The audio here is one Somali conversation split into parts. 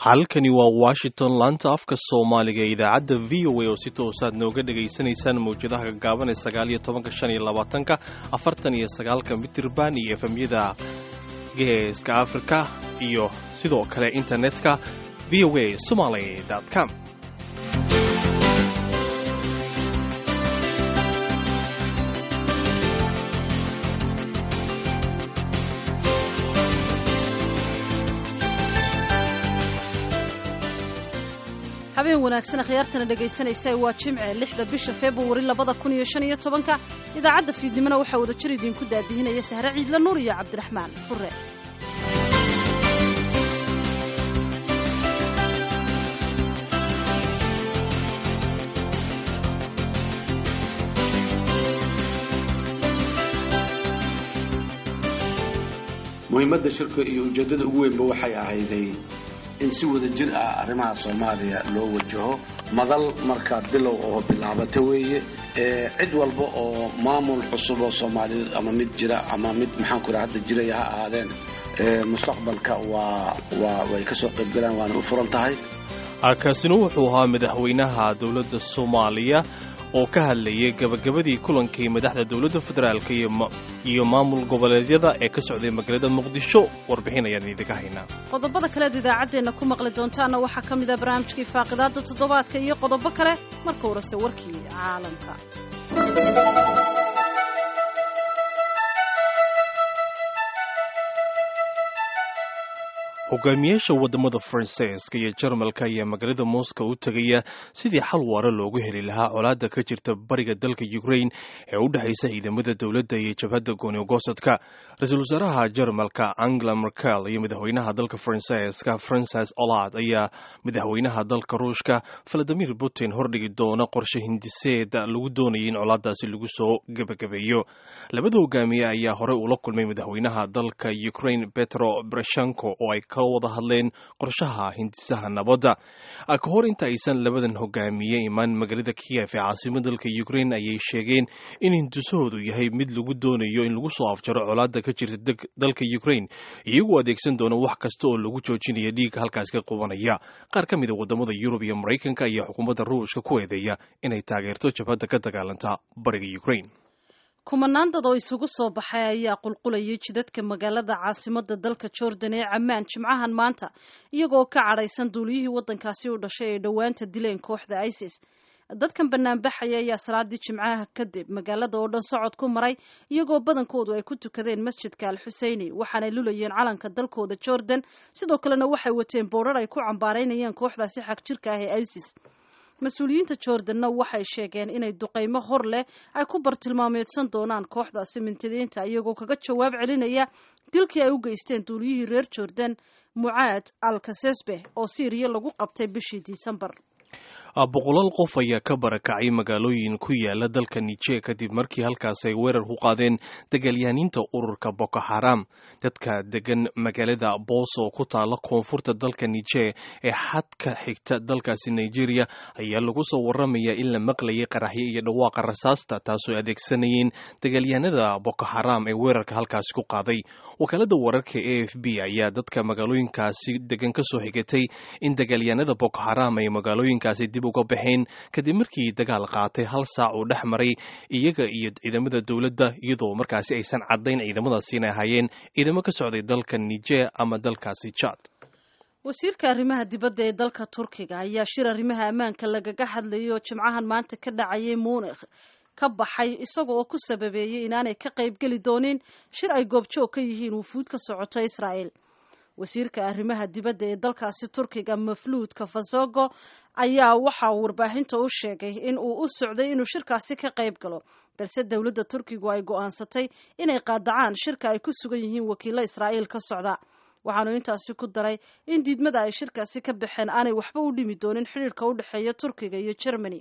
halkani waa washington laanta afka soomaaliga ee idaacadda v o a oo si toosaad nooga dhegaysanaysaan mawjadaha gagaaban ee sagaaliyo tobanka shan iyo labaatanka afartan iyo sagaalka mitirban iyo efemyada geeska afrika iyo sidoo kale internetka v o a somaly com habeen wanaagsan akhyaartana dhegaysanaysa waa jimce lixda bisha februari labada kun iyo shan iyo tobanka idaacadda fiidnimona waxaa wada jir idiinku daadihinaya sahre ciidla nuur iyo cabdiraxmaan fure muhiimadda shirka iyo ujeeddada ugu weynba waxay ahayday in si wada jir ah arrimaha soomaaliya loo wajaho madal markaa bilow oo bilaabata weeye cid walba oo maamul cusub oo soomaaliyeed ama mid jira ama mid maxaanku raa hadda jiraya ha ahaadeen mustaqbalka waa waa way ka soo qaybgalaan waana u furan tahay kaasina wuxuu ahaa madaxweynaha dowladda soomaaliya oo ka hadlayay gabagabadii kulankii madaxda dowladda federaalk iyo maamul goboleedyada ee ka socday magaalada muqdisho warbixin ayaan idinka haynaa qodobada kaleed idaacaddeenna ku maqli doontaana waxaa ka mid a barnaamijkii faaqidaadda toddobaadka iyo qodobo kale marka horese warkii caalamka hogaamiyaasha wadamada faransiiska iyo jarmalka ayaa magaalada moscow u tegaya sidii xal waara loogu heli lahaa colaadda ka jirta bariga dalka ukrain ee u dhexaysa ciidamada dowladda iyo jabhadda goonigosadka ra-iisul wasaaraha jarmalka angela merkel iyo madaxweynaha dalka faransiiska francis olad ayaa madaxweynaha dalka ruushka valadimir putin hordhigi doona qorshe hindiseed lagu doonayay in colaadaasi lagu soo gebagabeeyo labada hogaamiye ayaa horey ula kulmay madaxweynaha dalka ukrain petro brashenko oo ay ka wada hadleen qorshaha hindisaha nabadda ka hor inta aysan labadan hogaamiye imaan magaalada kiyef ee caasimada dalka ukrain ayay sheegeen in hindisahoodu yahay mid lagu doonayo in lagu soo afjaro colaadda ka jirta dalka ukrain iyagoo adeegsan doona wax kasta oo lagu joojinaya dhiigga halkaas ka qubanaya qaar ka mida wadamada yurub iyo maraykanka ayaa xukuumadda ruushka ku eedeeya inay taageerto jabhadda ka dagaalanta bariga ukrain kumanaan dad oo isugu soo baxay ayaa qulqulayay jidadka magaalada caasimada dalka jordan ee cammaan jimcahan maanta iyagoo ka cadhaysan duuliyihii waddankaasi u dhashay ee dhowaanta dileen kooxda isis dadkan banaanbaxaya ayaa salaadii jimcaha kadib magaalada oo dhan socod ku maray iyagoo badankoodu ay ku tukadeen masjidka al xuseyni waxaanay lulayeen calanka dalkooda jordan sidoo kalena waxay wateen boorar ay ku cambaaraynayeen kooxdaasi xag jirka ah ee isis mas-uuliyiinta jordanna waxay sheegeen inay duqaymo hor leh ay ku bartilmaameedsan doonaan kooxdaasi mintidiinta iyagoo kaga jawaab celinaya dilkii ay u geysteen duuliyihii reer jordan mucaad al kasesbeh oo siiriya lagu qabtay bishii disembar boqolaal qof ayaa ka barakacay magaalooyin ku yaala dalka nije kadib markii halkaas ay weerar ku qaadeen dagaalyahaniinta ururka boko xaram dadka degan magaalada boos oo ku taala koonfurta dalka nije ee xadka xigta dalkaasi nigeria ayaa lagu soo waramaya in la maqlayay qaraxyo iyo dhawaaqa rasaasta taasoo adeegsanayeen dagaalyahanada boko xaram ee weerarka halkaasi ku qaaday wakaalada wararka a f b ayaa dadka magaalooyinkaasi degan ka soo xigatay in dagaalyahanada boko xaram ay magaalooyinkaasi dib uga baxeen kadib markii dagaal qaatay hal saac uu dhex maray iyaga iyo ciidamada dowladda iyadoo markaasi aysan caddayn ciidamadaasi inay ahaayeen ciidamo ka socday dalka nijer ama dalkaasi jad wasiirka arrimaha dibadda ee dalka turkiga ayaa shir arrimaha ammaanka lagaga hadlayay oo jimcahan maanta ka dhacayay muunikh ka baxay isaga oo ku sababeeyey inaanay ka qaybgeli doonin shir ay goobjoog ka yihiin wufuud ka socota israa'el wasiirka arrimaha dibadda ee dalkaasi turkiga mafluud kafasogo ayaa waxa uu warbaahinta u sheegay in uu u socday inuu shirkaasi ka qayb galo balse dowladda turkigu ay go'aansatay inay qaadacaan shirka ay ku sugan yihiin wakiilo israa'iil ka socda waxaanu intaasi ku daray in diidmada ay shirkaasi ka baxeen aanay waxba u dhimi doonin xidhiirka u dhexeeya turkiga iyo jermany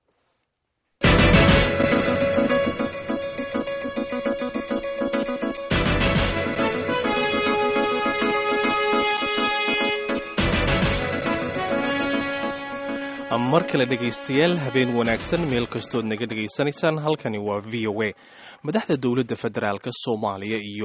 mar kale dhegaystayaal habeen wanaagsan meel kastood naga dhegaysanaysaan halkani waa v o a madaxda dowladda federaalk soomaaliya iyo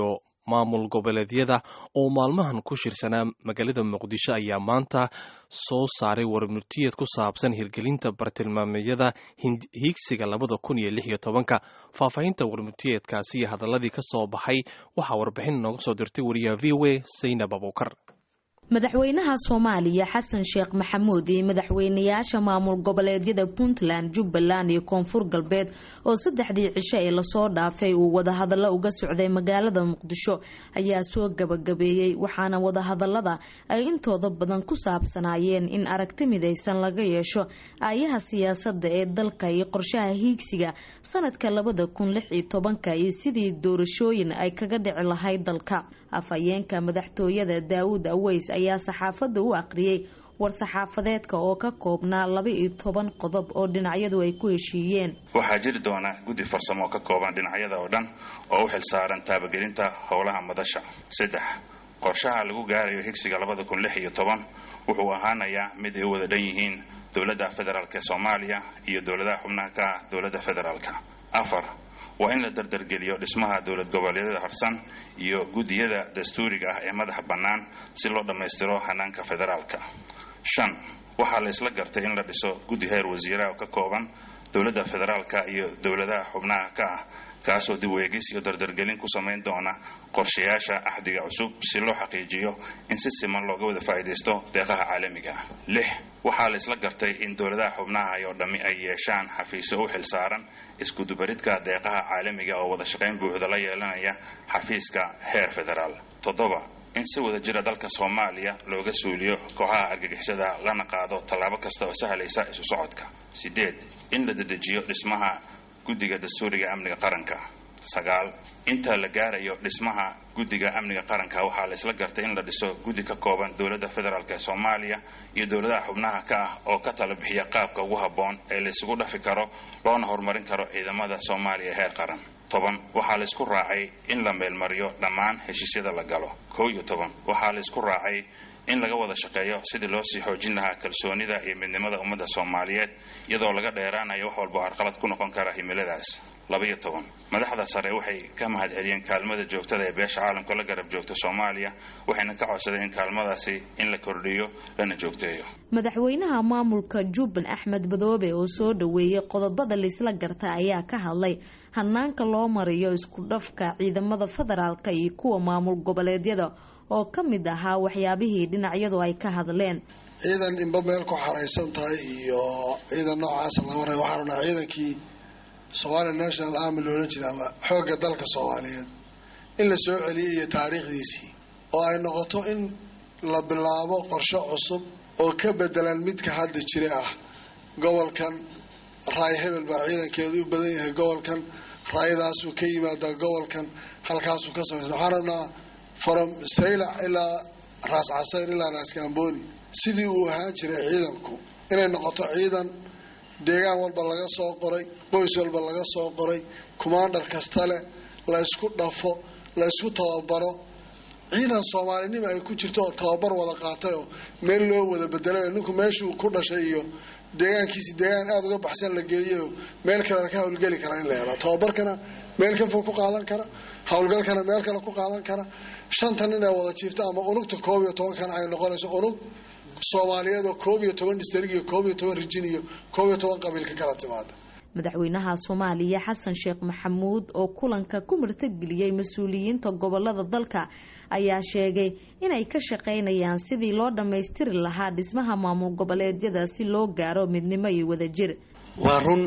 maamul goboleedyada oo maalmahan ku shirsanaa magaalada muqdisho ayaa maanta soo saaray warmurtiyeed ku saabsan hirgelinta bartilmaameedyada hiigsiga labada kun iyo lix iyo tobanka faahfaahinta warmurtiyeedkaasi iyo hadaladii ka soo baxay waxaa warbixin nooga soo dirtay wariyaha v o a saynab abuukar madaxweynaha soomaaliya xasan sheekh maxamuud iyo madaxweynayaasha maamul goboleedyada puntland jubbaland iyo koonfur galbeed oo saddexdii cisho ee lasoo dhaafay uu wadahadallo uga socday magaalada muqdisho ayaa soo gabagabeeyey waxaana wadahadalada ay intooda badan ku saabsanaayeen in aragti midaysan laga yeesho aayaha siyaasada ee dalka iyo qorshaha hiigsiga sanadka labada kun lix iyo tobanka iyo sidii doorashooyin ay kaga dhici lahayd dalka afhayeenka madaxtooyada daawud aweys ayaa saxaafadda u aqriyey war-saxaafadeedka oo ka koobnaa laba iyo toban qodob oo dhinacyadu ay ku heshiiyeen waxaa jiri doona guddi farsamo oo ka kooban dhinacyada oo dhan oo u xilsaaran taabagelinta howlaha madasha saddex qorshaha lagu gaarayo higsiga labada kun lix iyo toban wuxuu ahaanayaa mid ay u wada dhan yihiin dowladda federaalk ee soomaaliya iyo dowladaha xubnaha ka ah dowladda federaalka afar waa in la dardargeliyo dhismaha dowlad goboleedyada harsan iyo guddiyada dastuuriga ah ee madaxa bannaan si loo dhammaystiro hanaanka federaalka shan waxaa la isla gartay in la dhiso guddi heer wasiiraha oo ka kooban dowladda federaalka iyo dowladaha xubnaha ka ah kaasoo dib weegis iyo dardargelin ku samayn doona qorshayaasha axdiga cusub si loo xaqiijiyo in si siman looga wada faa'iidaysto deeqaha caalamiga ah lix waxaa la isla gartay in dowladaha xubnaha oo dhammi ay yeeshaan xafiisyo u xil saaran iskudubaridka deeqaha caalamiga oo wada shaqayn buuxda la yeelanaya xafiiska heer federaal toddoba in si wada jira dalka soomaaliya looga suuliyo kooxaha argagixisada lana qaado tallaabo kasta oo sahlaysa isu socodka sideed in la dedejiyo dhismaha guddiga dastuuriga amniga qaranka sagaal inta la gaarayo dhismaha guddiga amniga qaranka waxaa la isla gartay in la dhiso guddi ka kooban dowladda federaalk ee soomaaliya iyo dowladaha xubnaha ka ah oo ka tala bixiya qaabka ugu habboon ee la isugu dhafi karo loona horumarin karo ciidamada soomaaliya ee heer qaran toban waxaa la isku raacay in la meelmariyo dhammaan heshiisyada la galo kow iyo toban waxaa la isku raacay in laga wada shaqeeyo sidii loo sii xoojin lahaa kalsoonida iyo midnimada ummadda soomaaliyeed iyadoo laga dheeraanayo wax walba oo carqalad ku noqon kara himiladaas labaiyo toban madaxda sare waxay ka mahadceliyeen kaalmada joogtada ee beesha caalamka la garab joogta soomaaliya waxayna ka codsadeen in kaalmadaasi in la kordhiyo lana joogteeyo madaxweynaha maamulka jubban axmed badoobe oo soo dhoweeyey qodobada laisla garta ayaa ka hadlay hanaanka loo mariyo isku dhafka ciidamada federaalka iyo kuwa maamul goboleedyada oo ka mid ahaa waxyaabihii dhinacyadu ay ka hadleen ciidan inba meel ku xaraysan tahay iyo ciidan noocaasa lama ray waxaan odhaa ciidankii somalia national army loola jira ama xoogga dalka soomaaliyeed in la soo celiyay iyo taariikhdiisii oo ay noqoto in la bilaabo qorshe cusub oo ka bedelan midka hadda jira ah gobolkan raay hebel baa ciidankeedu u badan yahay gobolkan raayadaasuu ka yimaadaa gobolkan halkaasuu ka samaysan waxaan rabnaa from saylac ilaa raas casayr ilaa raas gaamboni sidii uu ahaan jiray ciidanku inay noqoto ciidan deegaan walba laga soo qoray qoys walba laga soo qoray commandar kasta leh la isku dhafo la isku tababaro ciidan soomaalinima ay ku jirto oo tababar wada qaatay oo meel loo wada bedelay oo ninku meeshuu ku dhashay iyo deegaankiisi deegaan aada uga baxsan la geeyayo meel kalena ka howlgeli kara in la helo tababarkana meel ka fog ku qaadan kara howlgalkana meel kale ku qaadan kara shanta nin ee wada jiifta ama unugta koob iyo tobankana ay noqonayso unug soomaaliyeed oo koob iyo toban distrig iyo koob iyo toban rijin iyo koob iyo toban qabiil ka kala timaada madaxweynaha soomaaliya xasan sheekh maxamuud oo kulanka ku martageliyey mas-uuliyiinta gobolada dalka ayaa sheegay inay ka shaqaynayaan sidii loo dhammaystiri lahaa dhismaha maamul goboleedyada si loo gaaro midnimo iyo wadajir waa run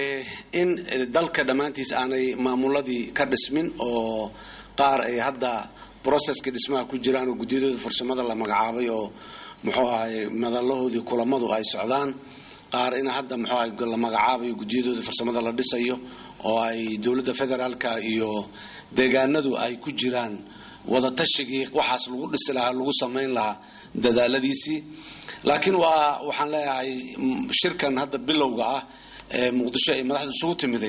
in dalka dhammaantiis aanay maamuladii ka dhismin oo qaar ay hadda broceska dhismaha ku jiraan oo guddiyadooda farsamada la magacaabay oo muxuu ahay madalahoodii kulamadu ay socdaan qaar in hadda muxuu ahay la magacaabayo guddiyadooda farsamada la dhisayo oo ay dowladda federaalka iyo deegaanadu ay ku jiraan wadatashigai waxaas lagu dhisi lahaa lagu samayn lahaa dadaaladiisii laakiin waa waxaan leeyahay shirkan hadda bilowga ah ee muqdisho ay madaxda isugu timiday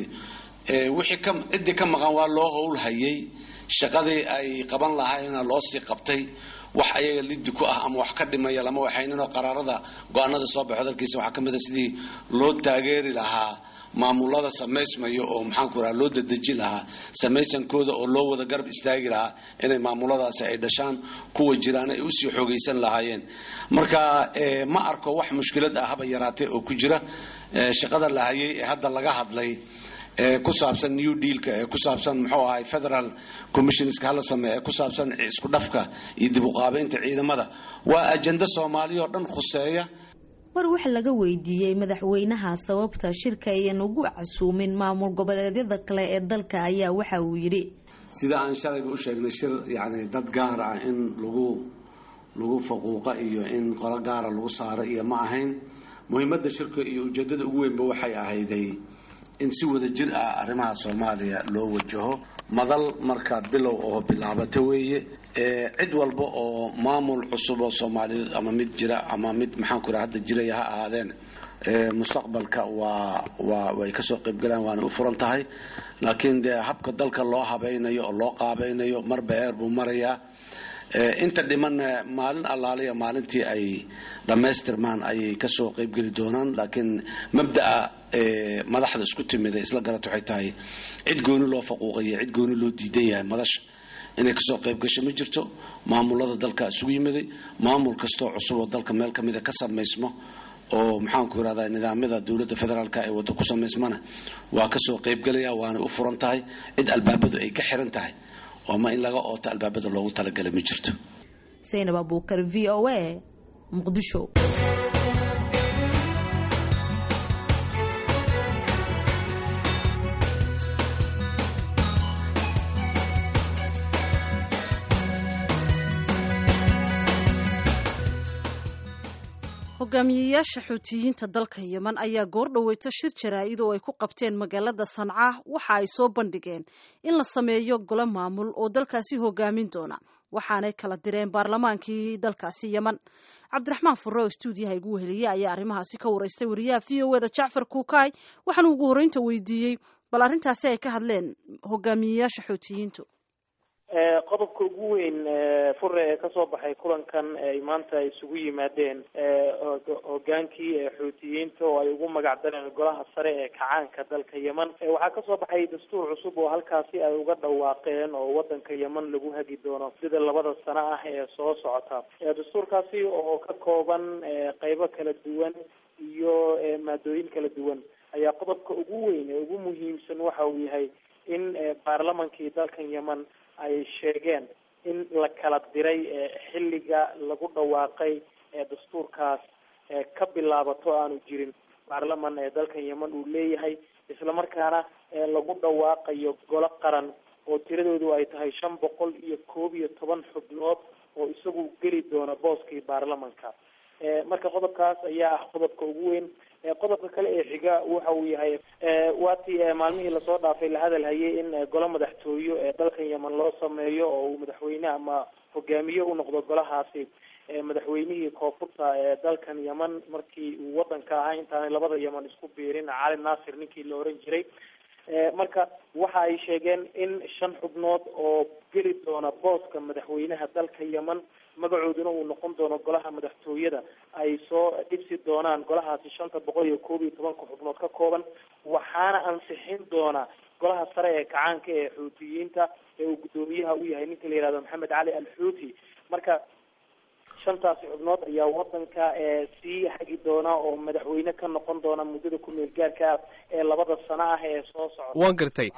wixii ka ciddii ka maqan waa loo howlhayay shaqadii ay qaban lahaayna loo sii qabtay wax ayaga liddi ku ah ama wax ka dhimaya lama waxayninoo qaraarada go-aanada soo baxo dalkiisa waxaa ka mid a sidii loo taageeri lahaa maamulada samaysmayo oo maxaanku raha loo dadeji lahaa samaysankooda oo loo wada garab istaagi lahaa inay maamuladaasi ay dhashaan kuwa jiraan ay usii xoogaysan lahaayeen marka ma arko wax mushkilad ah haba yaraatee oo ku jira shaqada la hayay ee hadda laga hadlay ee ku saabsan new dealka ee ku saabsan muxuu ahay federal commissionska hala sameeye ee ku saabsan isku dhafka iyo dib u qaabaynta ciidamada waa ajenda soomaaliya oo dhan khuseeya war wax laga weydiiyey madaxweynaha sababta shirka ayan ugu casuumin maamul goboleedyada kale ee dalka ayaa waxa uu yidhi sida aan shalayba u sheegnay shir yacni dad gaar ah in lagu lagu faquuqa iyo in qolo gaara lagu saaro iyo ma ahayn muhiimadda shirka iyo ujeeddada ugu weynba waxay ahayday in si wada jir ah arrimaha soomaaliya loo wajaho madal marka bilow oo bilaabata weeye cid walba oo maamul cusub oo soomaaliyeed ama mid jira ama mid maxaanku raa hadda jiraya ha ahaadeen mustaqbalka waa waa way kasoo qaybgalaan waana u furan tahay laakiin dee habka dalka loo habaynayo oo loo qaabaynayo marba eer buu marayaa inta dhimanna maalin allaaliya maalintii ay dhammaystirmaan ayay kasoo qaybgeli doonaan laakiin mabda'a madaxda isku timida isla garat waxay tahay cid gooni loo faquuqaya cid gooni loo diidan yahay madasha inay kasoo qayb gasho ma jirto maamulada dalka isugu yimiday maamul kastoo cusub oo dalka meel kamida ka samaysmo oo maxaanku irahdaa nidaamyada dowladda federaalka ee waddo ku samaysmana waa kasoo qaybgelaya waanay u furan tahay cid albaabadu ay ka xiran tahay ama in laga ooto albaabada loogu talagalay ma jirto saynab abuukar v o a muqdisho hogaamiyeyaasha xuutiyiinta dalka yeman ayaa goor dhoweyta shir jaraa'id oo ay ku qabteen magaalada sanca waxa ay soo bandhigeen in la sameeyo golo maamul oo dalkaasi hogaamin doona waxaanay kala direen baarlamaankii dalkaasi yeman cabdiraxmaan furre oo stuudiyaha igu weheliye ayaa arrimahaasi ka waraystay wariyaha v o eda jacfar kuukaay waxaana ugu horreynta weydiiyey bal arrintaasi ay ka hadleen hogaamiyeyaasha xuutiyiintu qodobka ugu weyn fure ee kasoo baxay kulankan ay maanta isugu yimaadeen hogaankii xuutiyiinta oo ay ugu magac dareen golaha sare ee kacaanka dalka yeman waxaa kasoo baxay dastuur cusub oo halkaasi ay uga dhawaaqeen oo wadanka yeman lagu hagi doono sida labada sano ah ee soo socota dastuurkaasi oo ka kooban qeybo kala duwan iyo maadooyin kala duwan ayaa qodobka ugu weyn ee ugu muhiimsan waxa uu yahay in baarlamankii dalkan yeman ay sheegeen in la kala diray xilliga lagu dhawaaqay dastuurkaas ka bilaabato aanu jirin baarlaman ee dalkan yeman uu leeyahay islamarkaana lagu dhawaaqayo golo qaran oo tiradoodu ay tahay shan boqol iyo koob iyo toban xubnood oo isagu geli doona booskii baarlamanka marka qodobkaas ayaa ah qodobka ugu weyn qodobka kale ee xiga waxa uu yahay waatii maalmihii lasoo dhaafay la hadal hayay in golo madaxtooyo ee dalkan yeman loo sameeyo oo uu madaxweyne ama hogaamiye u noqdo golahaasi madaxweynihii koonfurta ee dalkan yeman markii uu wadanka ahaa intaanay labada yeman isku biirin cali naasir ninkii la oran jiray marka waxa ay sheegeen in shan xubnood oo geli doona booska madaxweynaha dalka yeman magacooduna uu noqon doono golaha madaxtooyada ay soo dhibsi doonaan golahaasi shanta boqol iyo koob iyo tobanka xubnood ka kooban waxaana ansixin doona golaha sare ee kacaanka ee xuutiyiinta ee uu guddoomiyaha u yahay ninka la yihahdo maxamed cali al xuuti marka shantaasi xubnood ayaa wadanka sii hagi doona oo madaxweyne ka noqon doona muddada ku meel gaarka ee labada sano ah ee soo socda waan gartay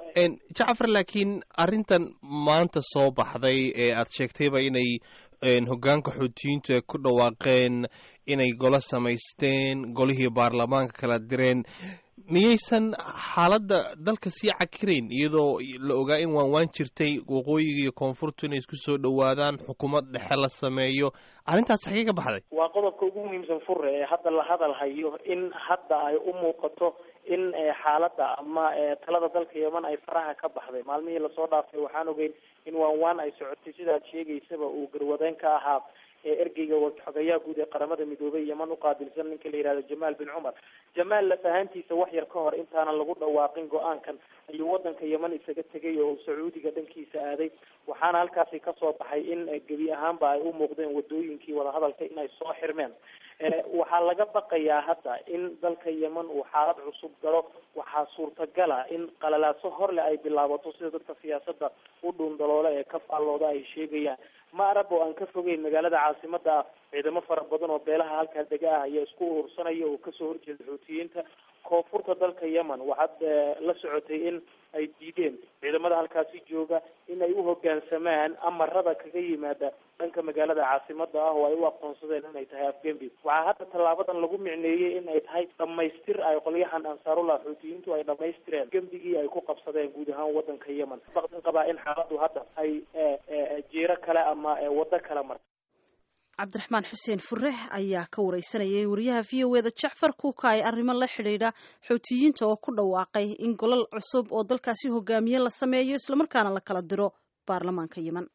jacfar laakiin arrintan maanta soo baxday ee aad sheegtayba inay hoggaanka xuutiyiintu ay ku dhawaaqeen inay golo samaysteen golihii baarlamaanka kala direen miyaysan xaaladda dalka sii cakirayn iyadoo la ogaa in waan waan jirtay waqooyiga iyo koonfurtu inay isku soo dhowaadaan xukuumad dhexe la sameeyo arrintaas xagee ka baxday waa qodobka ugu muhiimsan fure ee hadda la hadal hayo in hadda ay u muuqato in xaaladda ama talada dalka yeman ay faraha ka baxday maalmihii lasoo dhaafay waxaan ogeyn in waan waan ay socotay sidaad sheegaysaba uu garwadeen ka ahaa ee ergeyga xogayaha guud ee qaramada midoobay yeman uqaabilsan ninka la yihahdo jamaal bin cumar jamaal laf ahaantiisa wax yar ka hor intaanan lagu dhawaaqin go-aankan ayuu wadanka yeman isaga tegay oo sacuudiga dhankiisa aaday waxaana halkaasi kasoo baxay in gebi ahaanba ay u muuqdeen wadooyinkii wadahadalka inay soo xirmeen waxaa laga baqayaa hadda in dalka yeman uu xaalad cusub galo waxaa suurtagala in qalalaaso horle ay bilaabato sida dadka siyaasada u dhuundaloola ee ka faallooda ay sheegayaan ma arab oo aan ka fogeyn magaalada caasimada ah ciidamo fara badan oo beelaha halkaa dega ah ayaa isku urursanaya oo kasoo horjeeda xuutiyiinta koonfurta dalka yemen waxaad la socotay in ay diideen ciidamada halkaasi jooga in ay u hoggaansamaan amarada kaga yimaada dhanka magaalada caasimada ah oo ay u aqoonsadeen inay tahay afgembi waxaa hadda tallaabadan lagu micneeyey in ay tahay dhamaystir ay qolyahan ansaarullah xuutiyiintu ay dhamaystireen gembigii ay ku qabsadeen guud ahaan wadanka yemen baqdin qabaa in xaaladu hadda ay jeero kale ama waddo kale marta cabdiraxmaan xuseen fure ayaa ka wareysanayay wariyaha v o eda jacfar kuuka ay arrimo la xidhiidha xuutiyiinta oo ku dhawaaqay in golol cusub oo dalkaasi hogaamiye la sameeyo islamarkaana la kala diro baarlamaanka yemen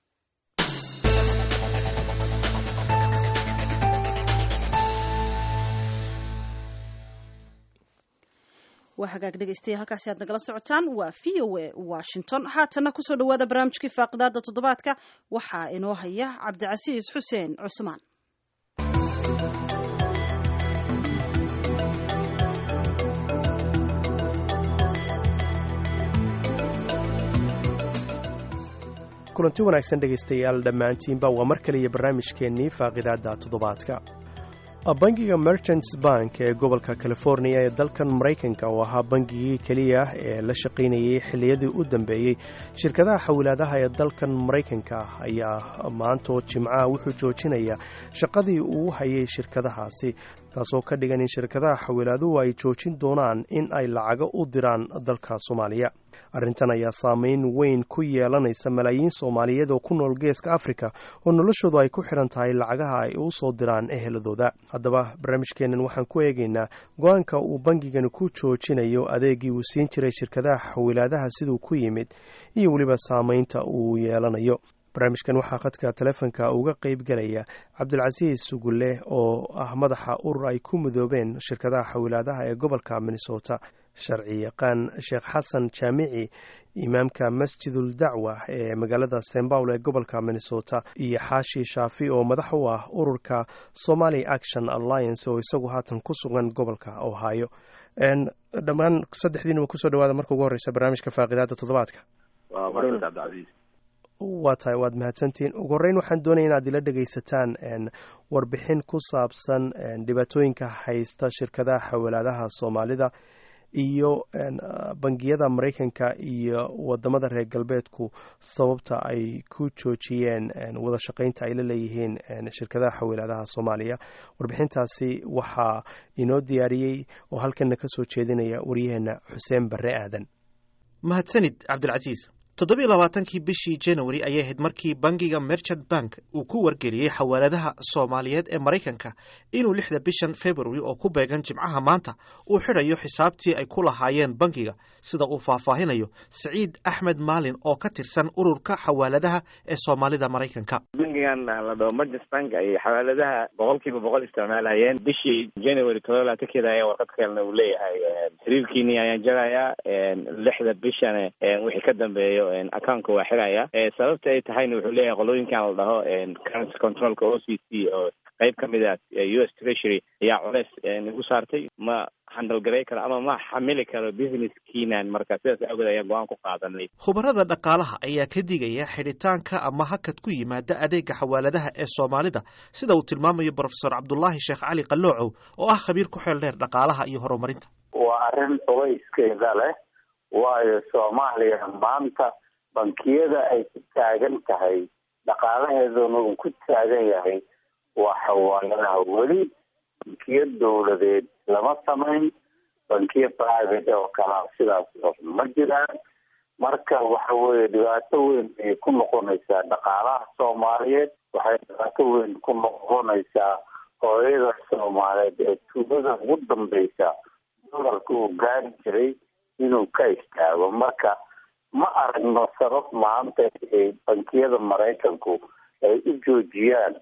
waa hagaag dhegeystayaal halkaasi aad nagala socotaan waa v o a washington haatana kusoo dhawaada barnaamijkii faaqidaada toddobaadka waxaa inoo haya cabdicasiis xuseen cusmaan kulanti wanaagsan dhegaystayaal dhammaantiinba waa mar kaliya barnaamijkeennii faaqidaadda toddobaadka bangiga merchants bank ee gobolka californiya ee dalkan maraykanka oo ahaa bangigii keliya ee la shaqaynayay xilliyadii u dambeeyey shirkadaha xawilaadaha ee dalkan maraykanka ayaa maantoo jimcaha wuxuu joojinaya shaqadii uu hayay shirkadahaasi taasoo ka dhigan in shirkadaha xawilaaduhu ay joojin doonaan in ay lacago u diraan dalka soomaaliya arrintan ayaa saameyn weyn ku yeelanaysa malaayiin soomaaliyeed oo ku nool geeska afrika oo noloshoodu ay ku xidhan tahay lacagaha ay u soo diraan eheladooda haddaba barnaamijkeennan waxaan ku eegaynaa go-aanka uu bangigani ku joojinayo adeegii uu siin jiray shirkadaha xawilaadaha siduu ku yimid iyo weliba saameynta uu yeelanayo barnaamijkan waxaa khadka telefonka uga qeyb galaya cabdulcasiis sugulle oo ah madaxa urur ay ku midoobeen shirkadaha xawilaadaha ee gobolka minnesota sharci yaqaan sheekh xasan jaamici imaamka masjidul dacwa ee magaalada st paul ee gobolka minnesota iyo xaashi shaafi oo madax u ah ururka somaly action alliance oo isagu haatan ku sugan gobolka ohio dhammaan saddexdiinuba kusoo dhawaada marka ugu horeysa barnaamijka faaqidaada toddobaadka waa tahay waad mahadsantihiin ugu horreyn waxaan doonaya inaad ila dhegaysataan warbixin ku saabsan dhibaatooyinka haysta shirkadaha xawalaadaha soomaalida iyo bangiyada maraykanka iyo wadamada reer galbeedku sababta ay ku joojiyeen wada shaqeynta ay la leeyihiin shirkadaha xawilaadaha soomaaliya warbixintaasi waxaa inoo diyaariyey oo halkana ka soo jeedinaya waryaheena xuseen barre aadan mahadsanid cabdilcasiis toddobiyo labaatankii bishii january ayay ahayd markii bangiga merchant bank uu ku wargeliyey xawaaladaha soomaaliyeed ee maraykanka inuu lixda bishan february oo ku beegan jimcaha maanta uu xidhayo xisaabtii ay ku lahaayeen bangiga sida uu faahfaahinayo siciid axmed maalin oo ka tirsan ururka xawaaladaha ee soomaalida maraykanka bangigan la dhaho merchant bank ay xawaaladaha boqol kiiba boqol isticmaalhayeen bishii january todoba labaatankeeda ayaa warqad kalena uu leeyahay xiriirkiini ayaan jarayaa lixda bishan wixii ka dambeeyo accountka waa xiraya sababta ay tahayna wuxuu leeyahay qolooyinkan la dhaho currency controlka o c c oo qeyb ka mid ah u s treasury ayaa culeys igu saartay ma handalgaray karo ama ma xamili karo businesskiinan marka sidaas awgeed ayaa go-aan ku qaadanay khubarada dhaqaalaha ayaa ka digaya xidhitaanka ama hakad ku yimaada adeega xawaaladaha ee soomaalida sida uu tilmaamayo brofesor cabdulaahi sheekh cali qaloocow oo ah khabiir ku xeel dheer dhaqaalaha iyo horumarinta waa arrin culeyskeeda leh waayo soomaaliya maanta bankiyada ay ku taagan tahay dhaqaalaheeduna uu ku taagan yahay waa xawaaladaha weli bankiyo dowladeed lama samayn bankiyo private oo kalaa sidaas oo ma jiraan marka waxa weeye dhibaato weyn ayay ku noqonaysaa dhaqaalaha soomaaliyeed waxay dhibaato weyn ku noqonaysaa hooyada soomaaliyeed ee tuulada ugu dambeysa dolarka uu gaari jiray inuu ka istaago marka ma aragno sabab maanta ay bankiyada maraykanku ay u joojiyaan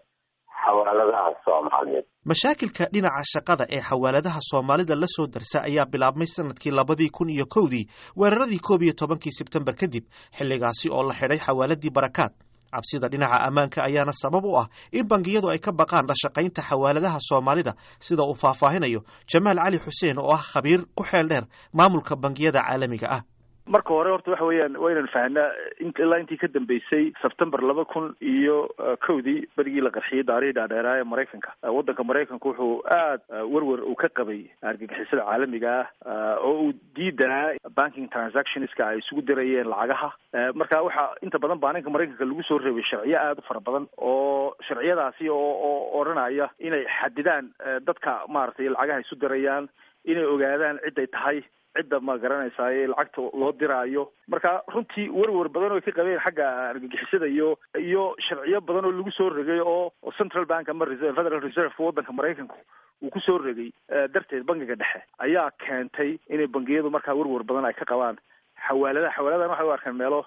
xawaaladaha soomaaliyeed mashaakilka dhinaca shaqada ee xawaaladaha soomaalida la soo darsa ayaa bilaabmay sanadkii labadii kun iyo kowdii weeraradii koob iyo tobankii sebtembar kadib xilligaasi oo la xidhay xawaaladii barakaad cabsida dhinaca ammaanka ayaana sabab u ah in bangiyadu ay ka baqaan dhashaqaynta xawaaladaha soomaalida sida uu faahfaahinayo jamaal cali xuseen oo ah khabiir ku xeel dheer maamulka bangiyada caalamiga ah marka hore horta waxa weeyaan waa inaan fahnaa ilaa intii ka dambeysay sebtembar laba kun iyo kowdii berigii la qarxiyey daarihii dhaadheeraa ee maraykanka waddanka maraykanka wuxuu aad werwer uu ka qabay argagixisada caalamiga ah oo uu diidanaa banking transactionska ay isugu dirayeen lacagaha marka waxaa inta badan baaninka maraykanka lagu soo reebay sharciyo aad u fara badan oo sharciyadaasi oo oo odhanaya inay xadidaan dadka maaragtay lacagaha isu dirayaan inay ogaadaan ciday tahay cidda ma garanaysaay lacagta loo diraayo marka runtii werwer badan oo ka qabeen xagga argagixisada iyo iyo sharciyo badan oo lagu soo regay oo central bank ama federal reserve waddanka maraykanku uu kusoo regay darteed bangiga dhexe ayaa keentay inay bangiyadu markaa werwer badan ay ka qabaan xawaaladaha xawaaladahan waxay u arkaan meelo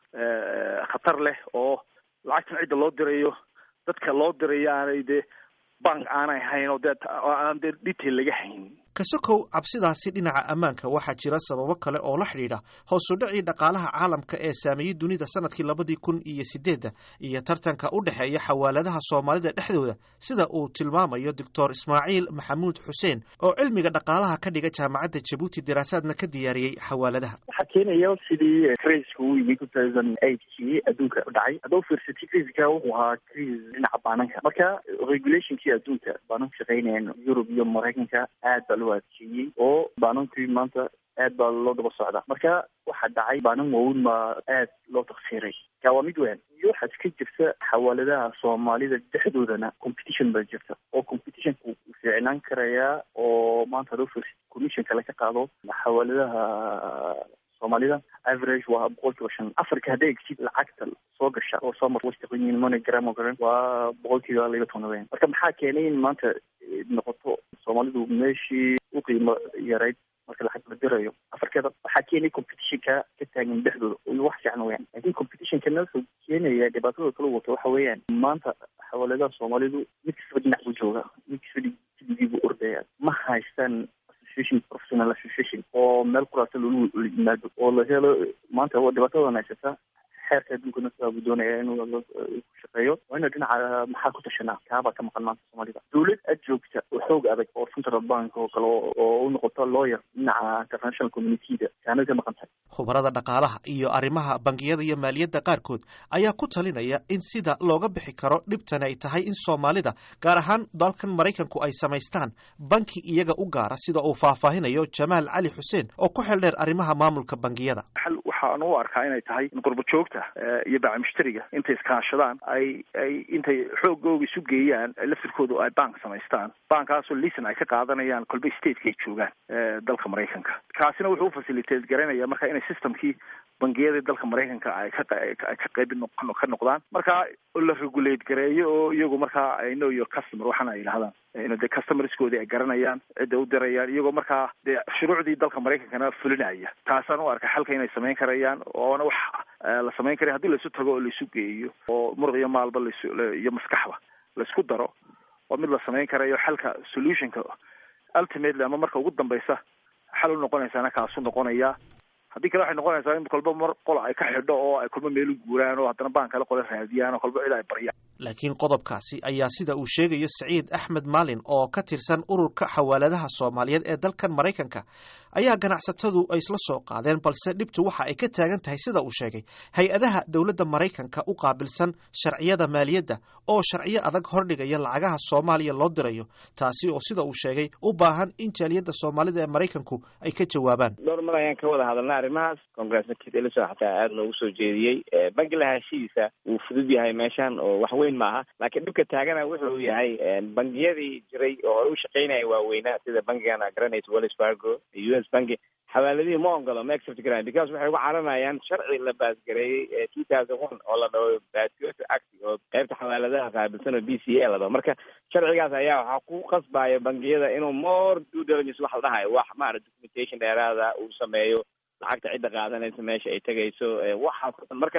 khatar leh oo lacagtan cidda loo dirayo dadka loo dirayo aanay dee bank aanay hayn oo dee aan dee detail laga hayn kasokow cabsidaasi dhinaca ammaanka waxaa jira sababo kale oo la xidhiidha hoosu dhacii dhaqaalaha caalamka ee saameeyey dunida sanadkii labadii kun iyo sideedda iyo tartanka u dhexeeya xawaaladaha soomaalida dhexdooda sida uu tilmaamayo doctor ismaaciil maxamuud xuseen oo cilmiga dhaqaalaha ka dhiga jaamacadda jabuuti daraasaadna ka diyaariyey xawaaladaha waxaa keenaya sidii criiska uu yimi two thousand eightkii adduunka dhacay haddau fiirsatay criiska wuxuu ahaa criis dhinaca baananka marka regulationkii adduunka baananku shaqeynayaan yurub iyo maraykanka aad baa adkeeyey oo baanankii maanta aad baa loo daba socdaa marka waxaa dhacay baanan waaweyn baa aad loo taksiiray ka waa mid weyn iyo waxaad ka jirta xawaaladaha soomaalida dhexdoodana competition baa jirta oo competitionku fiicnaan karayaa oo maanta haduu fiirsa commission kale ka qaado xawaaladaha soomaalida average waa boqol kiiba shan afarka hadday egsid lacagta soo gasha oo soo mar western union monogram oo kale waa boqol kiiba laba toban weyn marka maxaa keenay in maanta noqoto soomaalidu meeshii u qiimo yarayd marka lacag la dirayo afarkeeda waxaa keenay competitionka ka taagan dhexdooda iyo wax fiican weyaan laakiin competitionkana wuxuu keenaya dhibaatada kala wato waxa weeyaan maanta xawaaladaha soomaalidu mid kastaba dhinac buu jooga mid kastaba digii buu ordaya ma haystaan professional association oo meel kuraasa lolu yimaado oo la helo maanta dhibaatadan haysata xeerka adduunkana sidaa buu doonaya inuu ku shaqeeyo waa ina dhinaca maxaa ku tashanaa kaabaa ka maqan maanta soomaalida dawlad ad joogta oo xoog adag oo central bank oo kale oo u noqoto lawyer dhinaca international communityda kaanad ka maqan tahay khubarada dhaqaalaha iyo arrimaha bangiyada iyo maaliyadda qaarkood ayaa ku talinaya in sida looga bixi karo dhibtani ay tahay in soomaalida gaar ahaan dalkan maraykanku ay samaystaan banki iyaga u gaara sida uu faahfaahinayo jamaal cali xuseen oo ku xel dheer arrimaha maamulka bangiyada xal waxaan u arkaa inay tahay in qurbo joogta iyo baaca mushtariga intay iskaashadaan ay ay intay xoogooga isu geeyaan laftirkoodu ay bank samaystaan bankkaasoo lisan ay ka qaadanayaan kolba stateka ay joogaan dalka maraykanka kaasina wuxuu ufacilitate garanaya marka inay systemkii bangiyada dalka maraykanka ay ka ay ka qayb ka noqdaan marka la regulate gareeyo oo iyagu markaa ay know your customer waxaana ay yidhahdaan ina dee customerskoodii ay garanayaan cidda u dirayaan iyagoo markaa dee shuruucdii dalka maraykankana fulinaya taasaan u arkay xalka inay samayn karayaan oona wax la samayn karaya hadii laisu tago oo laisu geeyo oo muruq iyo maalba las iyo maskaxba laisku daro oo mid la samayn karayo xalka solutionka ultimately ama marka ugu dambaysa xal u noqonaysaana kaasu noqonaya haddii kale waxay noqonaysaa in kolba mar qola ay ka xidho oo ay kolba meel u guuraan oo haddana baan kale qole raadiyaan oo kolba cid ay baryaan laakiin qodobkaasi ayaa sida uu sheegayo saciid axmed maalin oo ka tirsan ururka xawaaladaha soomaaliyeed ee dalkan maraykanka ayaa ganacsatadu ay isla soo qaadeen balse dhibtu waxa ay ka taagan tahay sida uu sheegay hay-adaha dowladda maraykanka u qaabilsan sharciyada maaliyadda oo sharciyo adag hordhigaya lacagaha soomaaliya loo dirayo taasi oo sida uu sheegay u baahan in jaaliyadda soomaalida ee maraykanku ay ka jawaabaan dhowr mar ayaan ka wada hadalnay arrimahaas congressman kit eliso xataa aada noogu soo jeediyey bangi lahaanshihiisa wuu fudud yahay meeshan oo wax weyn maaha laakiin dhibka taagana wuxuu yahay bangiyadii jiray oo hore u shaqeynaya waaweynaa sida bankigan aa garanaysa wells fargo u s banki xawaaladihii ma ogolo ma accept garaan because waxay uga caranayaan sharci la baasgareeyey ee two thousand one oo la dhaho baasgoto act oo qaybta xawaaladaha qaabilsan oo b c a la dhaho marka sharcigaas ayaa waxaa ku qasbaya bangiyada inuu more due diligence wax la dhahayo wax maarata documentation dheeraada uu sameeyo lacagta cidda qaadanaysa meesha ay tegayso waxaas o dhan marka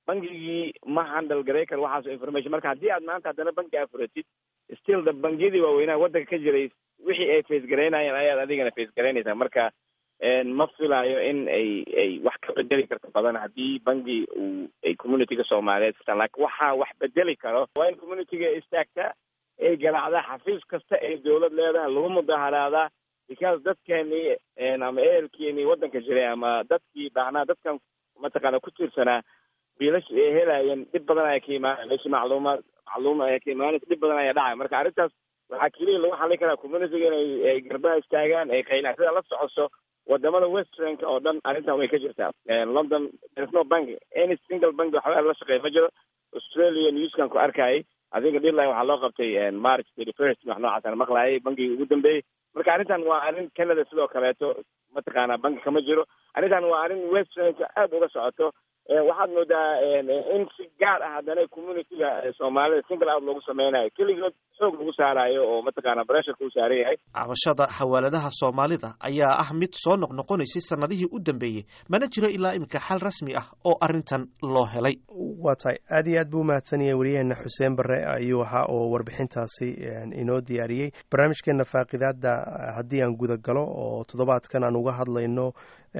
bangigii ma handle garay karo waxaasoo information marka haddii aad maanta haddana banki aa furatid still the bangiyadii waaweynaha waddanka ka jiray wixii ay face garaynayeen ayaad adigana face garaynaysaa marka ma filaayo in ay ay wax ka bedeli karto badan haddii bangi uu ay communityga soomaaliyeed sitaan laakiin waxaa wax bedeli karo waa in communityga istaagtaa ay garaacdaa xafiis kasta ay dawlad leedahay lagu mudaharaadaa because dadkeeni ama ehelkeeni waddanka jiray ama dadkii baahnaa dadkan mataqaana ku tiirsanaa biilash ay helaayeen dhib badan ayaa ka imaanaya meeshii macluumaad macluum ayaa ka imaanaysa dhib badan ayaa dhacaya marka arrintaas waxaa keliya lagu xallin karaa communityga inay ay garbaha istaagaan ay qaylaan sida la socoso wadamada westernka oo dhan arrintan way ka jirtaa london there's no bank any single bank waxba la shaqeeya ma jiro australia newskan ku arkayay adiga deadline waxaa loo qabtay march thirty first wax noocaasana maqlaayay bankigii ugu dambeeyey marka arrintan waa arrin canada sidoo kaleeto mataqaana banki kama jiro arrintan waa arrin westernka aada uga socoto waxaad moodaa in si gaar ah haddana communityga soomaalida single out loogu sameynayo keligood xoog lagu saarayo oo mataqaana bressurka u saaran yahay cabashada xawaaladaha soomaalida ayaa ah mid soo noqnoqonaysay sanadihii u dambeeyey mana jiro ilaa iminka xal rasmi ah oo arrintan loo helay waa tahay aad iyo aad buu umahadsan yahay wariyaheena xuseen barre ayuu ahaa oo warbixintaasi inoo diyaariyey barnaamijkeena faaqidaada haddii aan guda galo oo toddobaadkan aan uga hadlayno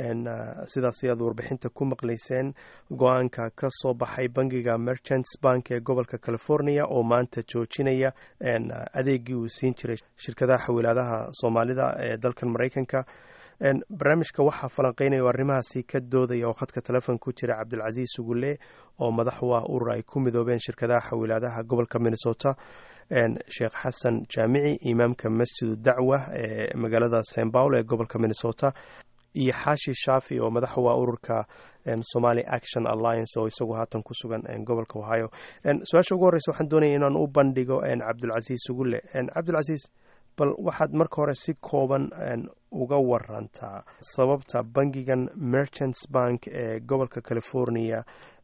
sidaas ayaad warbixinta ku maqlayseen go-aanka ka soo baxay bangiga merchants bank ee gobolka california oo maanta joojinaya adeegii uu siin jiray shirkadaha xawilaadaha soomaalida ee dalkan maraykanka barnaamijka waxaa falanqeynaya o arrimahaasi ka doodaya oo khadka telefoon ku jira cabdilcasiis sugulle oo madax u ah urur ay ku midoobeen shirkadaha xawilaadaha gobolka minnesota sheekh xasan jaamici imaamka masjidu dacwa ee magaalada st paul ee gobolka minnesota iyo xaashi shaafi oo madax u ah ururka somali action alliance oo isagu haatan ku sugan gobolka ohio su-aasha ugu horreysa waxaan doonaya inaan u bandhigo cabdulcasiis sugulle cabdulcasiis bal waxaad marka hore si kooban uga warantaa sababta bangigan merchants bank ee gobolka california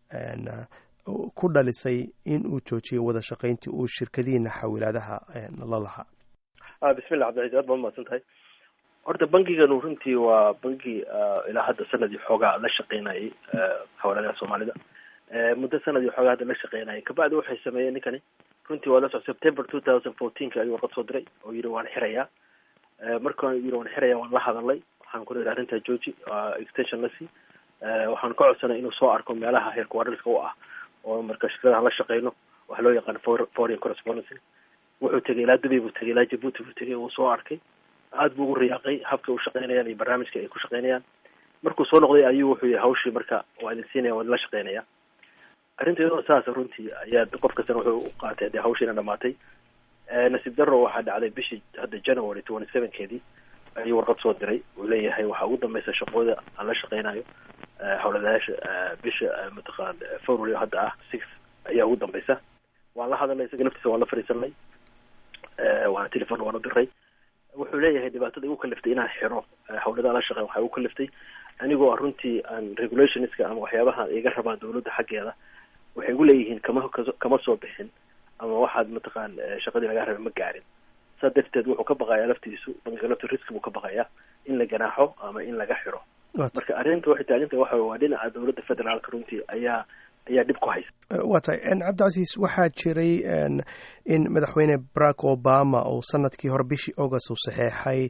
ku dhalisay in uu joojiyo wada shaqayntii uu shirkadihiina xawilaadaha la lahaa bismillah cabdilcaziz aad baad umahadsan tahay horta bangiganu runtii waa bangi ilaa hadda sanadii xoogaa la shaqeynayay xawaaladaha soomaalida muddo sanadii xoogaa hadda la shaqeynayay kabacdi waxay sameeyeen ninkani runtii waa la soc september two thousand fourteenka ayuu warqad soo diray oo yidhi waan xirayaa markaan yidhi waan xirayaa waan la hadalay waxaan ku yidhi arrintaa georgi extension la sii waxaan ka codsanay inuu soo arko meelaha heerkuwaadhalka u ah oo marka shirkadaha la shaqeyno waxa loo yaqaan foreign correspondency wuxuu tegay ilaa dubay buu tegay ilaa jabuuti buu tegay uu soo arkay aada buu ugu riyaaqay habka u shaqeynayaan iyo barnaamijka ay ku shaqeynayaan markuu soo noqday ayuu wuxuu yihi hawshii marka waa idin siinaya waa idin la shaqeynaya arrinta iyadoo saasa runtii ayaa qof kastana wuxuu u qaatay dee hawshiina dhamaatay nasiib darro waxaa dhacday bishii hadda january twenty sevenkeedii ayuu warqad soo diray uu leeyahay waxaa ugu dambeysa shaqooda aan la shaqeynayo hawladayaasha bisha mataqaan february hadda ah six ayaa ugu dambeysa waan la hadalnay isaga laftiisa waan la fadhiisanay waana telefon waan u diray wuxuu leeyahay dhibaatada igu kaliftay inaan xiro hawladaha la shaqeyn waxaa igu kaliftay anigoo runtii aan regulationska ama waxyaabaha iga rabaan dawladda xaggeeda waxay igu leeyihiin kama kama soo bixin ama waxaad mataqaan shaqadii lagaa rabay ma gaarin saa darteed wuxuu ka baqayaa laftiisu bankiga lafti risk buu ka baqayaa in la ganaaxo ama in laga xiro marka arrinta waxay taagantahay waxa waa dhinaca dawladda federaalka runtii ayaa ayaa dhib ku haysa waa tahay cabdicasiis waxaa jiray in madaxweyne barack obama uu sanadkii hore bishii august uu saxeexay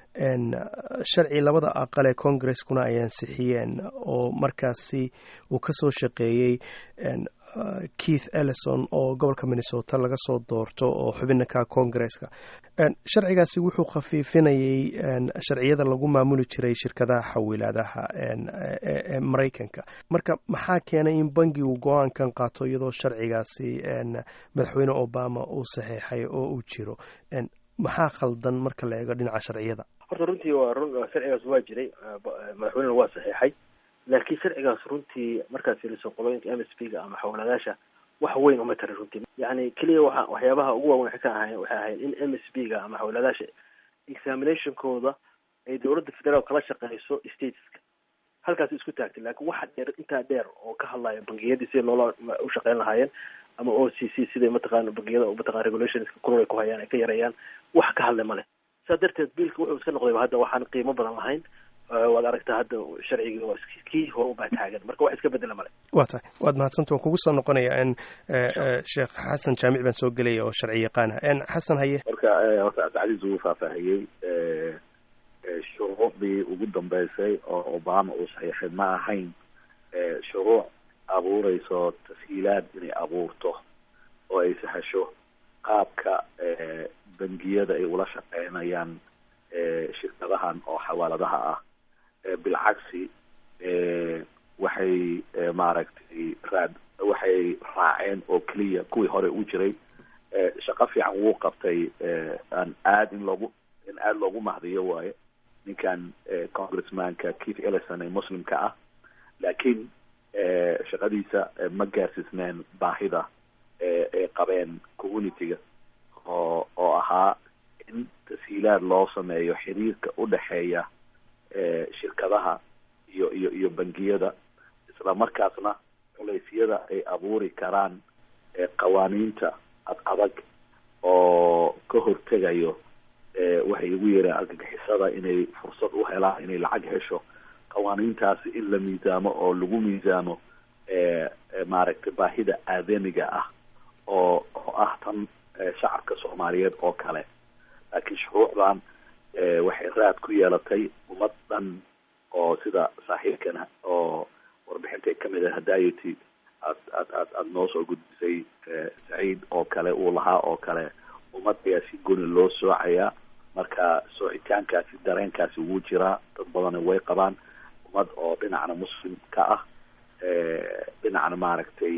sharci labada aqal ee congreskuna ay ansixiyeen oo markaasi uu ka soo shaqeeyey keith ellison oo gobolka minnesota laga soo doorto oo xubinaka congresska sharcigaasi wuxuu khafiifinayay sharciyada lagu maamuli jiray shirkadaha xawilaadaha ee maraykanka marka maxaa keenay in bangi uu go-aankan qaato iyadoo sharcigaasi madaxweyne obama uu saxeexay oo uu jiro maxaa khaldan marka la eego dhinaca sharciyada horta runtii waa run sharcigaas waa jiray madaxweynena waa saxeexay laakiin sharcigaas runtii markaad fiiriso qolooyinka m s p ga ama xawladaasha wax weyn uma tarin runtii yani keliya waa waxyaabaha ugu waaweyn waxay ka ahayn waxay ahayd in m s p ga ama xawladaasha examinationkooda ay dowladda federaal kala shaqeyso stateska halkaas isku taagtay laakiin waxa dheer intaa dheer oo ka hadlaya bangiyadii sida loola u shaqeyn lahaayeen ama o c c siday mataqaana bangiyada mataqana regulationska kulul ay ku hayaan ay ka yareeyaan wax ka hadlay male saa darteed biilka wuxuu iska noqday hadda waxaan qiimo badan lahayn waad aragtaa hadda sharcigii waa kii hore ubaa taagan marka wax iska bedela male waa tahay waad mahadsanta waan kugu soo noqonaya n sheekh xasan jaamic baan soo gelaya oo sharci yaqaan ah n xasan haye marka horta cabdicasiis wuu faahfaahiyey shuruucdii ugu dambeysay oo obama uu saxiixay ma ahayn shuruuc abuureyso tashiilaad inay abuurto oo ay sahasho qaabka bangiyada ay ula shaqeynayaan shirkadahan oo xawaaladaha ah bilcagsi waxay maaragtay raad waxay raaceen oo keliya kuwii hore u jiray shaqo fiican wuu qabtay aan aad in loogu in aada loogu mahdiyo waaye ninkan congressmanka keith ellison ee muslimka ah laakiin shaqadiisa ma gaarsiisneen baahida ay qabeen communityga oo oo ahaa in tashiilaad loo sameeyo xiriirka u dhexeeya shirkadaha iyo iyo iyo bangiyada isla markaasna culeysyada ay abuuri karaan qawaaniinta ad adag oo ka hortegayo waxay ugu yeereen argagixisada inay fursad u helaan inay lacag hesho qawaaniintaasi in la miisaamo oo lagu miisaamo maaragtay baahida aadamiga ah oo oo ah tan shacabka soomaaliyeed oo kale laakiin shuruucdan waxay raad ku yeelatay ummad dhan oo sida saaxiibkana oo warbixintay kamid ah hadayety aad aad aad aada noo soo gudbisay saciid oo kale uu lahaa oo kale ummad ayaa si goni loo soocayaa marka soocitaankaasi dareenkaasi wuu jiraa dad badana way qabaan ummad oo dhinacna muslim ka ah dhinacna maaragtay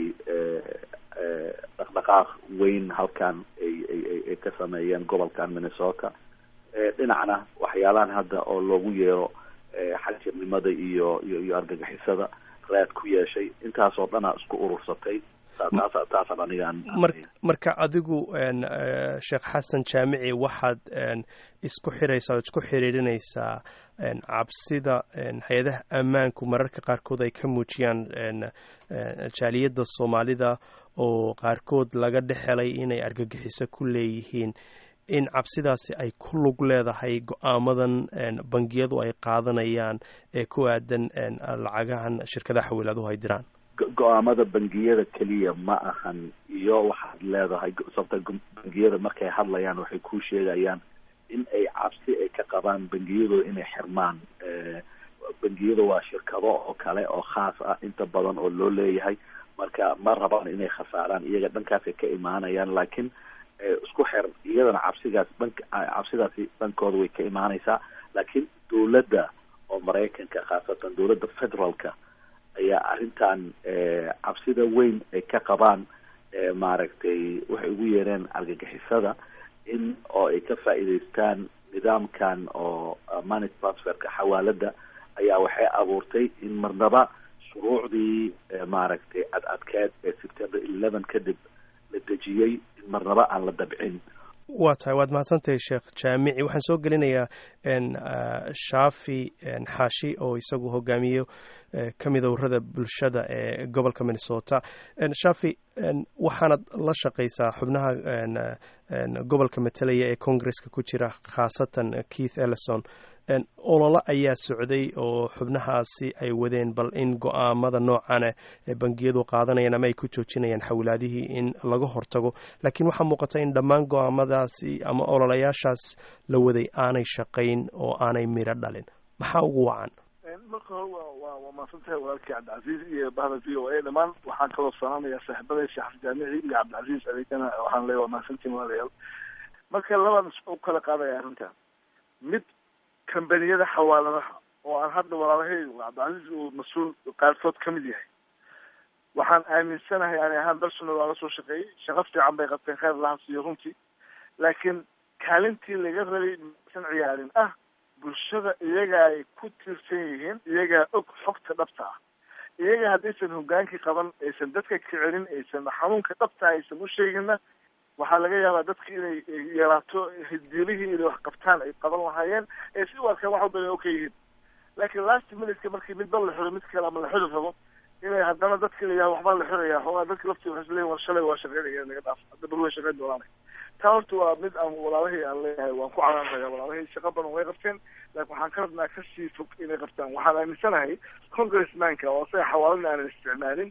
dhaqdhaqaaq weyn halkan ay ay ay ka sameeyeen gobolkan minnesota dhinacna waxyaalahan hadda oo loogu yeero xagjirnimada iyo iyo iyo argagixisada raad ku yeeshay intaasoo dhana isku urursatay taas taasaan anigaan marka adigu sheekh xasan jaamici waxaad isku xiraysaa ood isku xiriirinaysaa cabsida hay-adaha ammaanku mararka qaarkood ay ka muujiyaan jaaliyadda soomaalida oo qaarkood laga dhexelay inay argagixiso ku leeyihiin in cabsidaasi ay ku lug leedahay go-aamadan bangiyadu ay qaadanayaan ee ku aadan lacagahan shirkadaha xawiilaaduhu ay diraan go-aamada bangiyada keliya ma ahan iyo waxaad leedahay sababta bangiyada markay hadlayaan waxay ku sheegayaan in ay cabsi ay ka qabaan bangiyadooda inay xirmaan bangiyada waa shirkado oo kale oo khaas ah inta badan oo loo leeyahay marka ma rabaan inay khasaaraan iyaga dhankaasay ka imaanayaan laakiin isku xer iyadana cabsigaas dhank cabsidaasi dhankooda way ka imaanaysaa laakiin dowladda oo maraykanka khaasatan dowladda federaalka ayaa arrintan cabsida weyn ay ka qabaan maaragtay waxay ugu yeereen argagixisada in oo ay ka faa'iidaystaan nidaamkan oo money transferka xawaalada ayaa waxay abuurtay in marnaba shuruucdii maaragtay ad adkeed ee september eleven kadib la dejiyey in marnaba aan la dabcin waa tahay waad mahadsantahay sheekh jaamici waxaan soo gelinayaa shaafi xaashi oo isagu hogaamiyo ka mida warada bulshada ee gobolka minnesota shaafi waxaanad la shaqaysaa xubnaha gobolka matalaya ee congresska ku jira khaasatan keith ellison ololo ayaa socday oo xubnahaasi ay wadeen bal in go-aamada noocane ee bangiyadu qaadanayaan ama ay ku joojinayaan xawilaadihii in laga hortago laakiin waxaa muuqata in dhammaan go-aamadaasi ama ololayaashaas la waday aanay shaqayn oo aanay miro dhalin maxaa ugu wacan marka hore wa wa waa mahadsantahay walaalkii cabdicasiis iyo bahda v o a dhammaan waxaan kaloo salaamayaa saaxiibada sheekh jaamici iyo cabdicasiis adeegana waxaan leeya waa mahadsantiin walaalayaal marka labaan u kala qaadaya arrinta mid kambaniyada xawaaladaha oo aan hadda walaalahay cabdicasiis uu mas-uul qaarkood ka mid yahay waxaan aaminsanahay ani ahaan bersona waa la soo shaqeeyey shaqo fiican bay qabteen kheyr lahan siiyo runtii laakiin kaalintii laga rabay maysan ciyaarin ah bulshada iyaga ay ku tiirsan yihiin iyagaa og xogta dhabta ah iyaga haddaysan hogaankii qaban aysan dadka kicelin aysan xanuunka dhabta aysan u sheeginna waxaa laga yaabaa dadka inay yaraato hiddiilihii inay wax qabtaan ay qaban lahaayeen ee si u arkaan wax walba inay okay yihiin laakiin last minuteka markii midba la xiro mid kale ama la xiri rabo inay haddana dadka la yidhaha waxbaa la xiraya xoogaa dadka laftii waxay isleeyihin war shalay waa shaqeynaya naga dhaaf hadda bal way shaqeyn doonaan taa horta waa mid aan walaalahii aan leeyahay waan ku canaanaya walaalahii shaqo badan way qabteen laakiin waxaan ka rabnaa kasii fog inay qabtaan waxaan aaminsanahay congressmanka oo asaga xawaalana aanan isticmaalin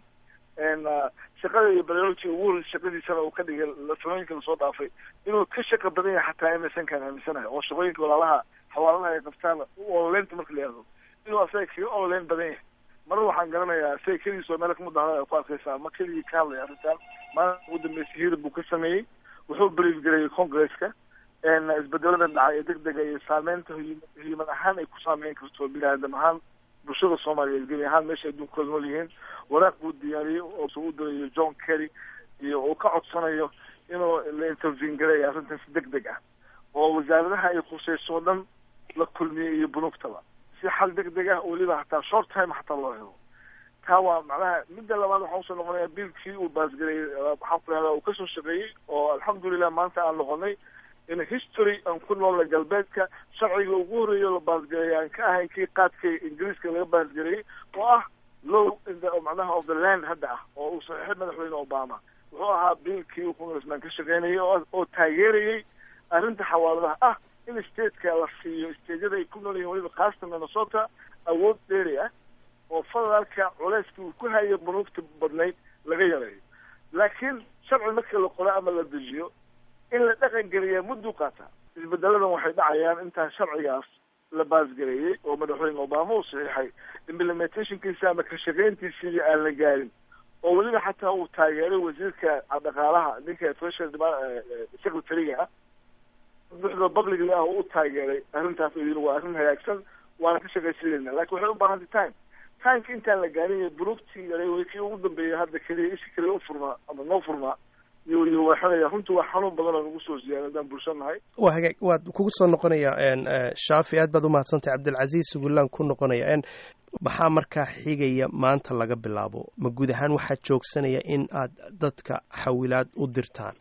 shaqada iyo biology ugu horreysa shaqadiisana uu ka dhigay samooyinka lasoo dhaafay inuu ka shaqa badan yahay xataa emersonkaan aaminsanahay oo shaqooyinka walaalaha xawaalanaha ay qabtaan ololeynta marka la yihahdo inuu asaga kaga ololeyn badan yahay marar waxaan garanayaa isaga keligiis oo meel kamudahada ay ku arkaysaa ma keligii ka hadlaya arrintan maalinta ugu dambeysay hirib buu ka sameeyey wuxuu brief gareeyey congresska isbedelada dhacay ee deg dega iyo saameynta hiiman ahaan ay ku saameyn karto bini aadam ahaan bulshada soomaaliyeed gebi ahaan meesha adduunkooda nool yihiin waraaq buu diyaariyey oo u dirayo john kerry iyo uu ka codsanayo inuu la intervene gareeya arrintan si deg deg ah oo wasaaradaha ay khuseyso o dhan la kulmiyey iyo bunugtaba si xal deg deg ah weliba hataa short time hataa loo helo taa waa macnaha midda labaad waxaa usoo noqonaya biilkii uu baasgareeyey waxaan ku ihahdaa uu kasoo shaqeeyey oo alxamdulilah maanta aan noqonay in history aan ku noolna galbeedka sharciga ugu horreeya la baasgareeyay aan ka ahayn kii qaadka ingiriiska laga baasgareeyey oo ah low in the macnaha of the land hadda ah oo uu saxiixay madaxweyne obama wuxuu ahaa biilkii uu congressman ka shaqeynayay oo taageerayay arrinta xawaaladaha ah in stateka la siiyo stateyada ay ku nool yihiin weliba khaasatan minnesota awood dheeri ah oo federaalka culeyskii uu ku hayo bunuugta badnayd laga yareeyo laakiin sharci markii la qoro ama la dejiyo in la dhaqan geliyaa mudduu qaataa isbedeladan waxay dhacayaan intaan sharcigaas la baasgareeyey oo madaxweyne obama uu saxiixay implementationkiisa ama ka shaqeyntiisii aan la gaarin oo weliba xataa uu taageeray wasiirka dhaqaalaha ninka treasury secretary-ga ah buxda publicly ah u taageeray arrintaas oo yiri waa arrin hagaagsan waana ka shaqaysanayna lakin waxay u baahantay time timeka intaan la gaarin bunugtii yaray kii ugu dambeeyay hadda keliya ishi keliya u furnaa ama noo furnaa iyo iyo waxanaya runtii waa xanuun badan oo nagu soo ziyaada haddaan bulsho nahay waa hagaag waad kugu soo noqonaya shaafi aad baad umahadsantay cabdilcasiis sugulaan ku noqonaya maxaa markaa xigaya maanta laga bilaabo ma guud ahaan waxaa joogsanaya in aad dadka xawilaad u dirtaan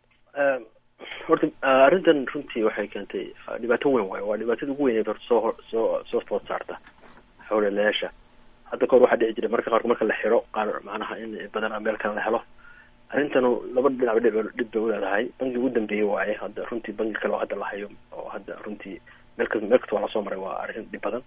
horta arrintan runtii waxay keentay dhibaato weyn waayo waa dhibaatada ugu weyn soo soo soo food saarta xawlelayaasha hadda kahor waxaa dhici jiray marka qaarkood marka la xiro qaar macnaha in badan meel kale la helo arrintanu laba dhinac dhib dhib bay uleedahay bangi ugu dambeeyey waaye hadda runtii bangi kale oo hadda la hayo oo hadda runtii meel kas meel kasta waa lasoo maray waa arrin dhib badan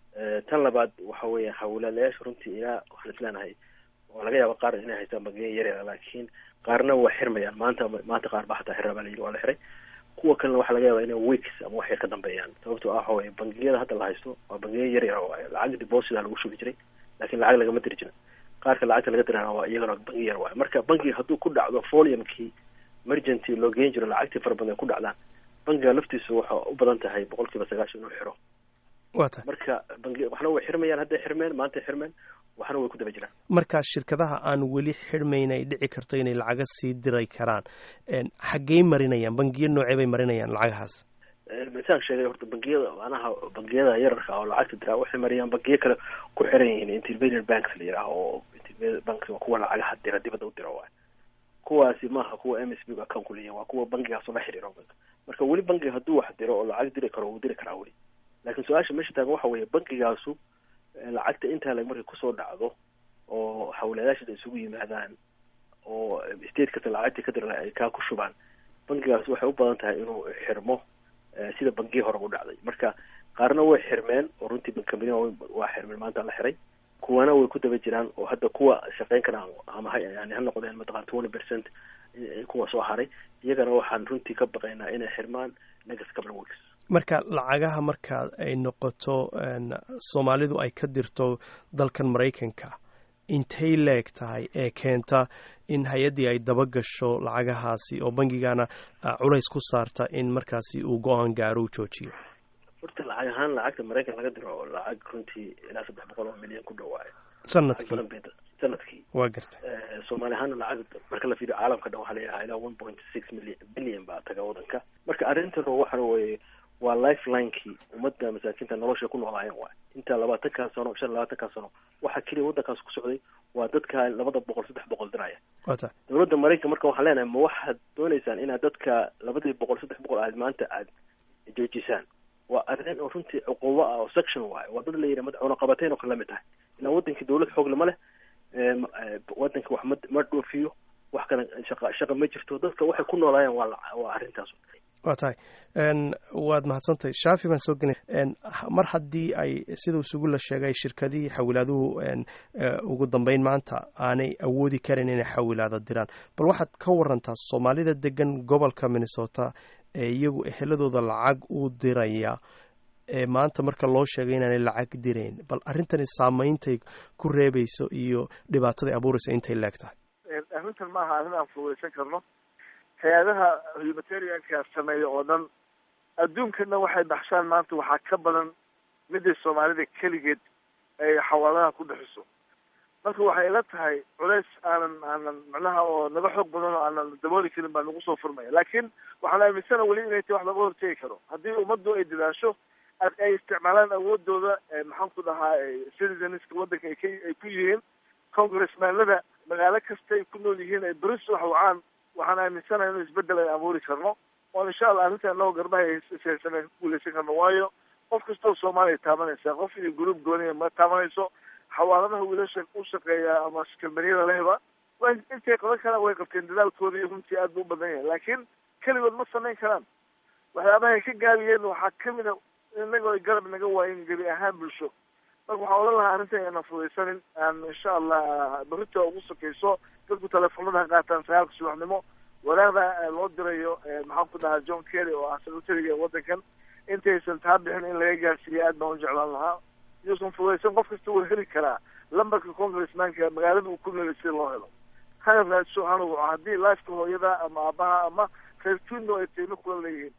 tan labaad waxa weeya hawlaalayaasha runtii ilaa waxaan isleenahay waa laga yaaba qaar inay haystaan bangiya yaryara laakiin qaarna waa xirmayaan maanta maanta qaar ba xataa xirra baa layidhi waa la xiray kuwa kalena waxaa laga yaaba inay weeks ama waxay ka dambeeyaan sababtoo ah waxa weye bangiyada hadda la haysto waa bangiya yaryara waaye lacag deposita lagu shubi jiray laakiin lacag lagama diri jirin qaarka lacagta laga dirana waa iyagana bangi yar waayo marka bangiga hadduu ku dhacdo foliumkii emergency loo geen jiro lacagtii fara badan ay ku dhacdaan bangiga laftiisu waxa u badan tahay boqol kiiba sagaashan inuu xiro wata marka bangi waxna way xirmayaan hadday xirmeen maantay xirmeen waxna way ku daba jiraan markaa shirkadaha aan weli xirmayn ay dhici karto inay lacaga sii diray karaan xaggey marinayaan bangiyo noocee bay marinayaan lacagahaas misaan sheegay horta bangiyada macnaha bangiyada yararka oo lacagta diraa waxay mariyaan bangiyo kale ku xiran yihiin intermediate banks la yidhaaha oo intermediate banks waa kuwa lacagaha dira dibadda u dira waay kuwaasi maaha kuwa m s b account ku leeyihin waa kuwa bangigaasoo la xiriiro marka weli bangiga hadduu wax diro oo lacag diri karo wuu diri karaa weli laakiin su-aasha meesha taagan waxa weeye bangigaasu lacagta intaa lag markay kusoo dhacdo oo hawlayaasha isugu yimaadaan oo state kasta lacagtii ka dira ay kaa ku shubaan bangigaas waxay u badan tahay inuu xirmo sida bangiyi hore u dhacday marka qaarna way xirmeen oo runtii bankambaniya waa xirmeen maanta la xiray kuwana way ku daba jiraan oo hadda kuwa shaqeyn karaan ama ha yani ha noqdeen mataqan twenty percent kuwa soo haray iyagana waxaan runtii ka baqaynaa inay xirmaan next couple of weeks marka lacagaha marka ay noqoto soomaalidu ay ka dirto dalkan maraykanka intay leeg tahay ee keenta in hay-addii ay daba gasho lacagahaasi oo bangigana culays ku saarta in markaasi uu go-aan gaaro u joojiyo horta lacag ahaan lacagta maraykan laga diro lacag runtii ilaa saddex boqol oo milyan ku dhawaayo sanadkii sanadkii waa garta soomaali ahaana lacag marka la fiiriyo caalamka dhan waxaa layahaa ilaa one point six million billion baa taga wadanka marka arrintan waxa weye waa lifelinekii ummadda masaakiinta nolosha ku noolaayeen waay inta labaatankan sano shan labaatankan sano waxaa keliya waddankaas ku socday waa dadka labada boqol saddex boqol diraya wata dowladda maraykan marka waxaan leenahay ma waxaad dooneysaan inaad dadka labadii boqol saddex boqol aad maanta aad joojisaan waa arrin oo runtii cuqubo ah oo section waayo waa dad la yidhi madaxweyne qabateen oo kale lamid tahay ilaa wadankii dowlad xoog lama leh wadanka wax ma ma dhoofiyo wax kale shaqa shaqa ma jirto dadka waxay ku noolaayeen waa waa arrintaas waa tahay waad mahadsantahay shaafi baan soo gelay mar haddii ay sida isugu la sheegay shirkadihii xawilaaduhu ugu dambeyn maanta aanay awoodi karin inay xawilaada diraan bal waxaad ka warantaa soomaalida degan gobolka minnesota ee iyagu eheladooda lacag u diraya ee maanta marka loo sheegay inaanay lacag dirayn bal arrintani saameyntay ku reebayso iyo dhibaataday abuurayso intay leeg tahay arrintan ma aha arrin aan fududaysan karno hay-adaha humanitarianka sameeya oo dhan adduunkana waxay baxshaan maanta waxaa ka badan midday soomaalida keligeed ay xawaaladaha ku bixiso marka waxay ila tahay culeys aanan aanan macnaha oo naga xoog badan oo aanan dabooli karin baa nagu soo furmaya laakiin waxaan aaminsana weli inay tahay wax laga hortegi karo haddii ummaddu ay dadaasho ay isticmaalaan awoodooda maxaan ku dhahaa citizenska waddanka ay ka ay ku yihiin congressmanlada magaalo kasta ay ku nool yihiin ay beris wax wacaan waxaan aaminsanahay inuu isbedel ay abuuri karno oo insha allah arrinta inagoo garbaha ishaysan ku guuleysan karno waayo qof kastoo soomaaliya taabanaysa qof iyo gruub gooniya ma taabanayso xawaaladaha wiilasha u shaqeeya ama kalbaniyada lehba wa intay qaban karaan way qabteen dadaalkooda iyo runtii aad bu u badan yahay laakiin keligood ma samayn karaan waxyaabaha ay ka gaabiyeen waxaa kamid a inagoo ay garab naga waayen gebi ahaan bulsho marka waxaan odhan lahaa arrintan aanan fudaysanin aan insha allah berita ugu sokeyso dadku teleefonada ha qaataan sagaalka subaxnimo walaaqda loo dirayo maxaan ku dhahaa john kerry oo ah secretariga waddankan intaysan taa bixin in laga gaarsiiya aad baan u jeclaan lahaa iyuusan fudaysan qof kasta wuu heli karaa lambarka congressmanka magaalada uu ku noolay sida loo helo hana raadso hana waco haddii lifeka hooyada ama aabaha ama reer tuno ay tayno kula leeyihiin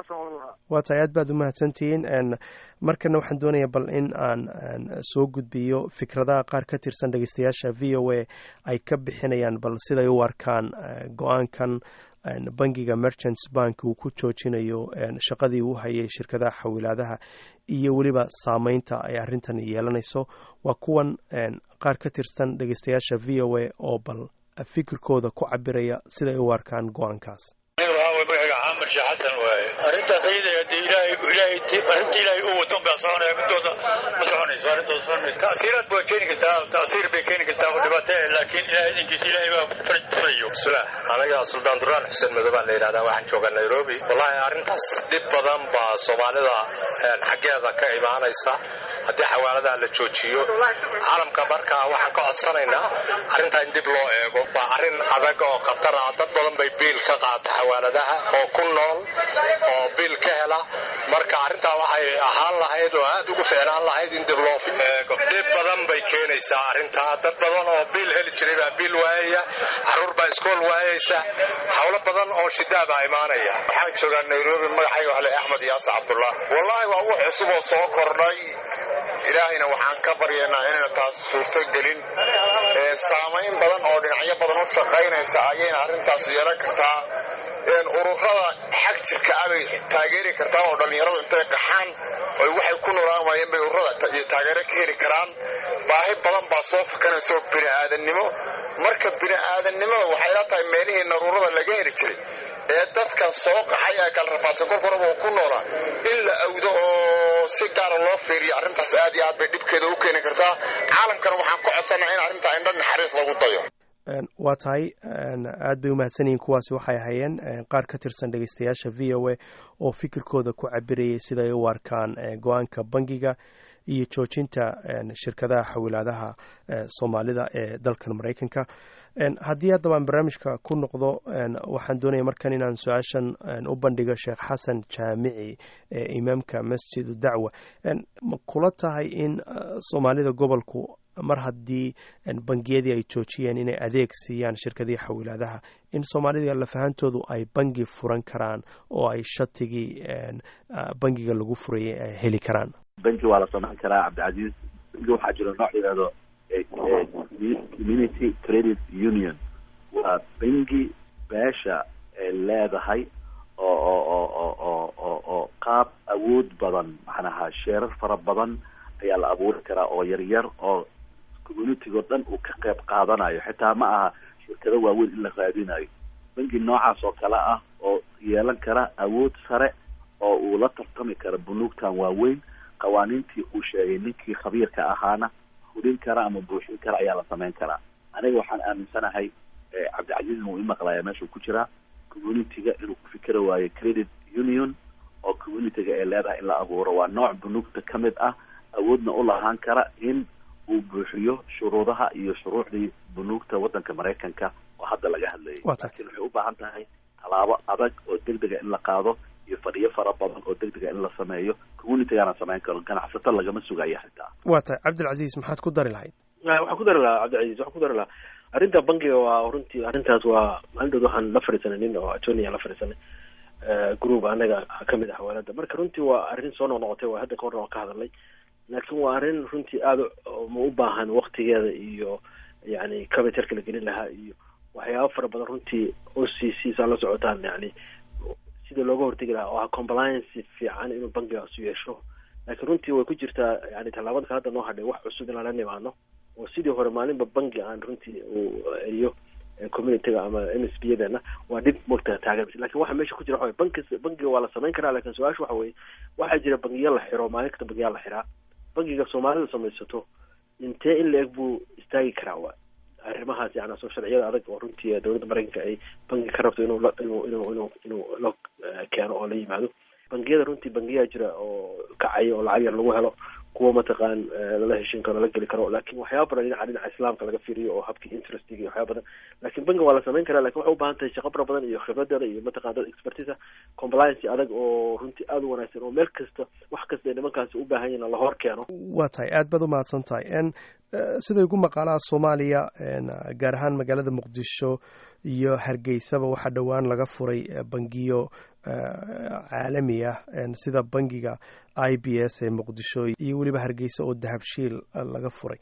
waa tahay aad baad u mahadsantihiin markana waxaan doonayaa bal in aan soo gudbiyo fikradaha qaar ka tirsan dhegeystayaasha v o a ay ka bixinayaan bal siday u arkaan go-aankan bangiga merchants bank uu ku joojinayo shaqadii uu hayay shirkadaha xawilaadaha iyo weliba saameynta ay arrintan yeelanayso waa kuwan qaar ka tirsan dhegeystayaasha v o a oo bal fikirkooda ku cabiraya siday u arkaan go-aankaas maxamed sheekh xasan waaye arrintaas ayada dee ilaahay ilaahay arrinta ilaahay u waton baa soconaya midooda ma soconayso arrintooda soconayso ta'siiraad bay keeni kartaa ta'siir bay keeni kartaa oo dhibaato eh laakiin ilaahay idinkiisa ilaahay baa faraj furayo bismillah aniga suldaan duraan xuseen madow baan la yidhahdaa waxaan joogaa nairobi wallahi arrintaas dhib badan baa soomaalida xaggeeda ka imaanaysa haddii xawaaladaha la joojiyo caalamka marka waxaan ka codsanaynaa arrintaa in dib loo eego waa arrin adag oo khatar ah dad badan bay biil ka qaata xawaaladaha oo ku nool oo biil ka hela marka arrintaa waxay ahaan lahayd oo aad ugu ficnaan lahayd in dib loo eego dhib badan bay keenaysaa arrintaa dad badan oo biil heli jiray baa biil waayaya caruur baa iskool waayaysa howlo badan oo shidaa baa imaanaya waxaan joogaa nairobi magacayga waxle axmed yaase cabdullah wallaahi waa wax cusub oo soo kordhay ilaahayna waxaan ka baryaynaa inayna taas suurto gelin saamayn badan oo dhinacyo badan u shaqaynaysa ayayna arrintaas yeelan kartaa ururada xag jirka abay taageeri kartaa oo dhallinyaradu intay qaxaan oy waxay ku noolaan waayeen bay ururada iyo taageero ka heli karaan baahi badan baa soo fakanayso bini'aadannimo marka bini'aadannimada waxay la tahay meelihii naruurada laga heli jiray ee dadkan soo qaxay ee kala rafaadsan korkoraba oo ku noolaa in la awdo oo si gaara loo fiiriyo arrintaas aad iyo aad bay dhibkeeda u keeni kartaa caalamkana waxaan ku codsanaa in arrintaa indho naxariis lagu dayo waa tahay aad bay umahadsan yihiin kuwaasi waxay ahaayeen qaar ka tirsan dhegeystayaasha v o a oo fikirkooda ku cabirayay siday u arkaan go-aanka bangiga iyo joojinta shirkadaha xawilaadaha soomaalida ee dalkan maraykanka haddii haddaba aan barnaamijka ku noqdo waxaan doonaya markan inaan su-aashan u bandhigo sheekh xasan jaamici ee imaamka masjidu dacwa ma kula tahay in soomaalida gobolku mar haddii bangiyadii ay joojiyeen inay adeeg siiyaan shirkadihii xawilaadaha in soomaalida lafahantoodu ay bangi furan karaan oo ay shatigii bangiga lagu furayay ay heli karaan banki waa la samayn karaa cabdicasiis banki waxaa jiro nooc yidhahdo community credit union waa bangi beesha ay leedahay oo oo oo oo oo oo oo qaab awood badan macnaha sheerar fara badan ayaa la abuuri karaa oo yaryar oo communitigo dhan uu ka qayb qaadanayo xitaa ma aha shirkado waaweyn in la raadinayo bangi noocaas oo kale ah oo yeelan kara awood sare oo uu la tartami karo bunuugtan waaweyn qawaaniintii uu sheegay ninkii khabiirka ahaana fulin kara ama buuxin kara ayaa la samayn karaa aniga waxaan aaminsanahay cabdicasiizna wuu imaqlaya meeshuu ku jiraa communityga inuu ku fikeri waayo credit union oo communityga ay leedahay in la abuuro waa nooc bunuugta ka mid ah awoodna u lahaan kara in uu buuxiyo shuruudaha iyo shuruucdii bunuugta waddanka maraykanka oo hadda laga hadlayay laakiin waxay u baahan tahay tallaabo adag oo degdega in la qaado iyo fadhiyo fara badan oo degdega in la sameeyo communitygana samayn karo ganacsato lagama sugayo xitaa waa tahay cabdilcasiis maxaad ku dari lahayd waxaan ku dari lahaa cabdilcasiis waxaan ku dari lahaa arrinta bankiga waa runtii arrintaas waa maalin waxaan la fadhiisanay nin oo attorney la fadhiisanay group anaga kamid ah xawaalada marka runtii waa arrin soo noqnoqotay waa hadda kahorna waan ka hadalnay laakiin waa arrin runtii aada ma u baahan waktigeeda iyo yani capitalka la gelin lahaa iyo waxyaaba fara badan runtii o c c saa la socotaan yani sida looga hortegi lahaa oo ah compliance fiican inuu bankigaas yeesho laakiin runtii way ku jirtaa yani tallaabada ka hadda noo hadhay wax cusub inaan la nimaano oo sidii hore maalinba banki aan runtii uu iyo communityga ama m s b yadeena waa dhib mogta taagan lakin waxa meesha ku jira waxa banki bankiga waa la samayn karaa lakin su-aasha waxa weye waxaa jira bankiya la xiro maalin kasta bankiyaa la xiraa bankiga soomaalida samaysato intee in la eg buu istaagi karaa wa arrimahaas yani soo sharciyada adag oo runtii dowladda maraykanka ay banki ka rabto inuu inuu inuu inuu inuu la keeno oo la yimaado bangiyada runtii bangiyaa jira oo kacaya oo lacag yar lagu helo kuwa mataqaan lala heshin karo lala geli karo laakin waxyaaba badan dhinaca dhinaca islaamka laga fiiriyo oo habkii interestiga iyo waxyaaba badan lakin banki waa la samayn karaa lakin waxay u baahan tahay shaqo fara badan iyo khibradeeda iyo mataqan dad expertisa compliance adag oo runtii aada u wanaagsan oo meel kasta wax kasta ay nimankaasi u baahan yihin lahor keeno waa tahay aad baad umahadsan tahay n siday ugu maqaalaha soomaaliya gaar ahaan magaalada muqdisho iyo hargeysaba waxaa dhowaan laga furay bangiyo caalami ah sida bangiga i b s ee muqdisho iyo weliba hargeysa oo dahabshiil laga furay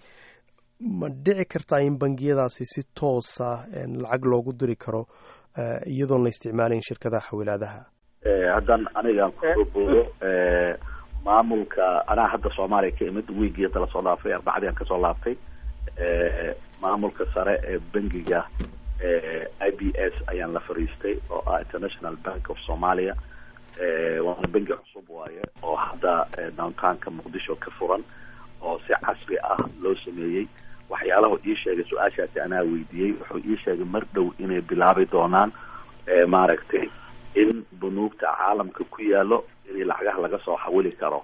ma dhici kartaa in bangiyadaasi si toosa lacag loogu diri karo iyadoon la isticmaalayn shirkadaha xawilaadaha haddan anigaan kusoo boodo maamulka anaa hadda soomaaliya ka imid wiigii hadda lasoo dhaafay arbacadii aan kasoo laabtay maamulka sare ee bangiga i b s ayaan la fariistay oo ah international bank of somalia waana bangi cusub waaye oo hadda downtownka muqdisho ka furan oo si casri ah loo sameeyey waxyaalahu ii sheegay su-aashaasi anaa weydiiyey wuxuu ii sheegay mar dhow inay bilaabi doonaan maaragtay in bunuugta caalamka ku yaalo in lacagaha laga soo xawili karo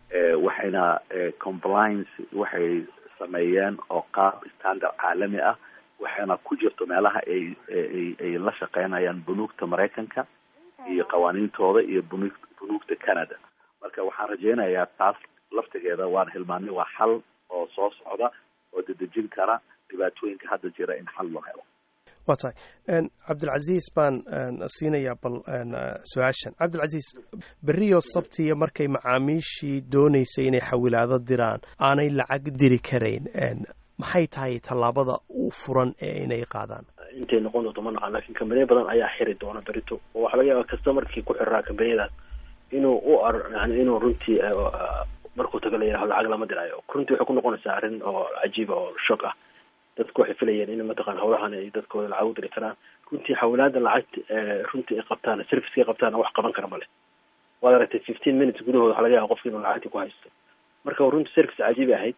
waxayna compliance waxay sameeyeen oo qaab standard caalami ah waxayna ku jirto meelaha ay ay ay la shaqeynayaan bunuugta maraykanka iyo qawaaniintooda iyo bunu bunuugta canada marka waxaan rajeynayaa taas laftigeeda waan hilmaanay waa xal oo soo socda oo dedejin kara dhibaatooyinka hadda jira in xal loo helo waa tahay cabdilcasiis baan siinayaa bal su-aashan cabdilcasiis beriyo sabtiya markay macaamiishii dooneysay inay xawilaado diraan aanay lacag diri karayn maxay tahay tallaabada u furan ee inay qaadaan intay noqon doonto ma naqaan lakin kambaniya badan ayaa xiri doona berito oo waxaa laga yaaba customarkii ku xiraa kambaniyadaas inuu u ar yani inuu runtii markuu tago la yidhaho lacag lama diraayo runtii waxay ku noqonaysaa arrin oo cajiiba oo shock ah dadku waxay filayeen in mataqan hawlahan ay dadkooda lacag u diri karaan runtii xawlaada lacagta runtii ay qabtaan serviceka ay qabtaan wax qaban kara male waad aragtay fifteen minutes gudahooda waxaa laga yaaba qofki inuu lacagtii ku haysto marka runtii service cajiibi ahayd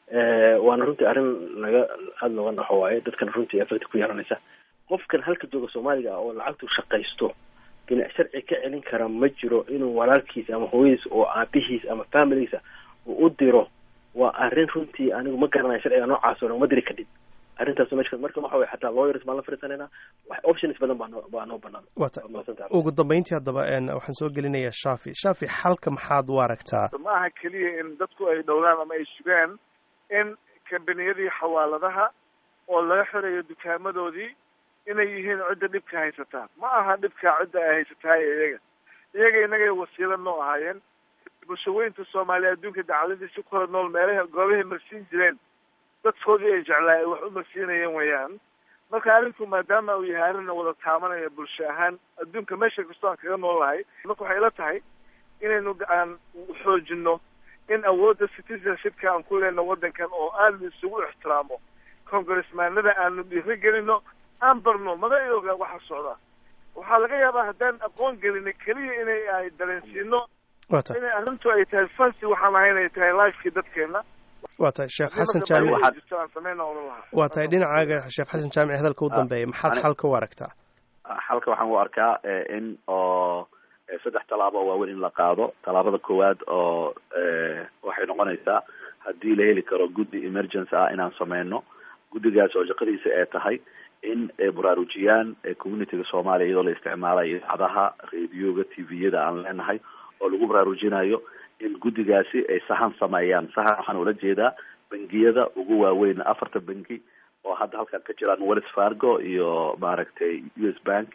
waana runtii arrin laga aada looga naxo waaye dadkana runtii effect ku yeelanaysa qofkan halka jooga soomaaliga ah oo lacagtu shaqaysto binac sharci ka celin kara ma jiro inuu walaalkiisa ama hooyadiis oo aabihiis ama familigiisa uu u diro waa arrin runtii anigu ma garanayo sharciga noocaas oo dhan ma diri kadib arrintaas meesha marka waxa way xataa lawyers baan la fariisanayna wax options badan baa noo baa noo banaan wata ugu dambeyntii haddaba waxaan soo gelinayaa shafi shafi xalka maxaad u aragtaa ma aha keliya in dadku ay dhowdaan ama ay sugaan in kambaniyadii xawaaladaha oo laga xirayo dukaamadoodii inay yihiin cidda dhibka haysataa ma aha dhibka cidda ay haysataa iyaga iyaga inagay wasiilo noo ahaayeen bulshaweynta soomaaliya adduunka dacaladiisi ku kala nool meelaha goobahay marsiin jireen dadkoodii ay jeclaa ay wax u marsiinayeen weeyaan marka arrinku maadaama uu yahay arrin wada taabanaya bulsho ahaan adduunka meesha kastoo aan kaga nool lahay marka waxay ila tahay inaynu aan xoojino in awoodda citizenshipka aan ku lehno waddankan oo aad la isugu ixtiraamo congressmaanada aanu dhiiri gelino aan barno magacooga waxa socda waxaa laga yaabaa haddaan aqoon gelina keliya inay ay dareensiino inay arrintu ay tahay fancy waxaan ahay inay tahay lifekii dadkeena waa tahay sheekh xasan Haddii marka jaamic baahi jirto aan sameyna oran lahaa waa tahay dhinacaaga sheekh xasan jaamic hadalka u Ah, dambeeya maxaad ani- xalka u aragtaa xalka waxaan u arkaa eh, in oo eh, saddex tallaabo oo waaweyn in la qaado tallaabada koowaad oo eh, waxay noqonaysaa haddii la heli karo guddi emergency ah inaan sameyno guddigaas oo shaqadiisa ay tahay in ay baraarujiyaan eh, communityga soomaaliya iyadoo la isticmaalayo idaacadaha radioga tviyada aan leenahay oo lagu baraarujinayo in guddigaasi ay sahan sameeyaan sahan waxaan ula jeedaa bangiyada ugu waaweyn afarta bangi oo hadda halkan ka jiraan wells fargo iyo maaragtay u s bank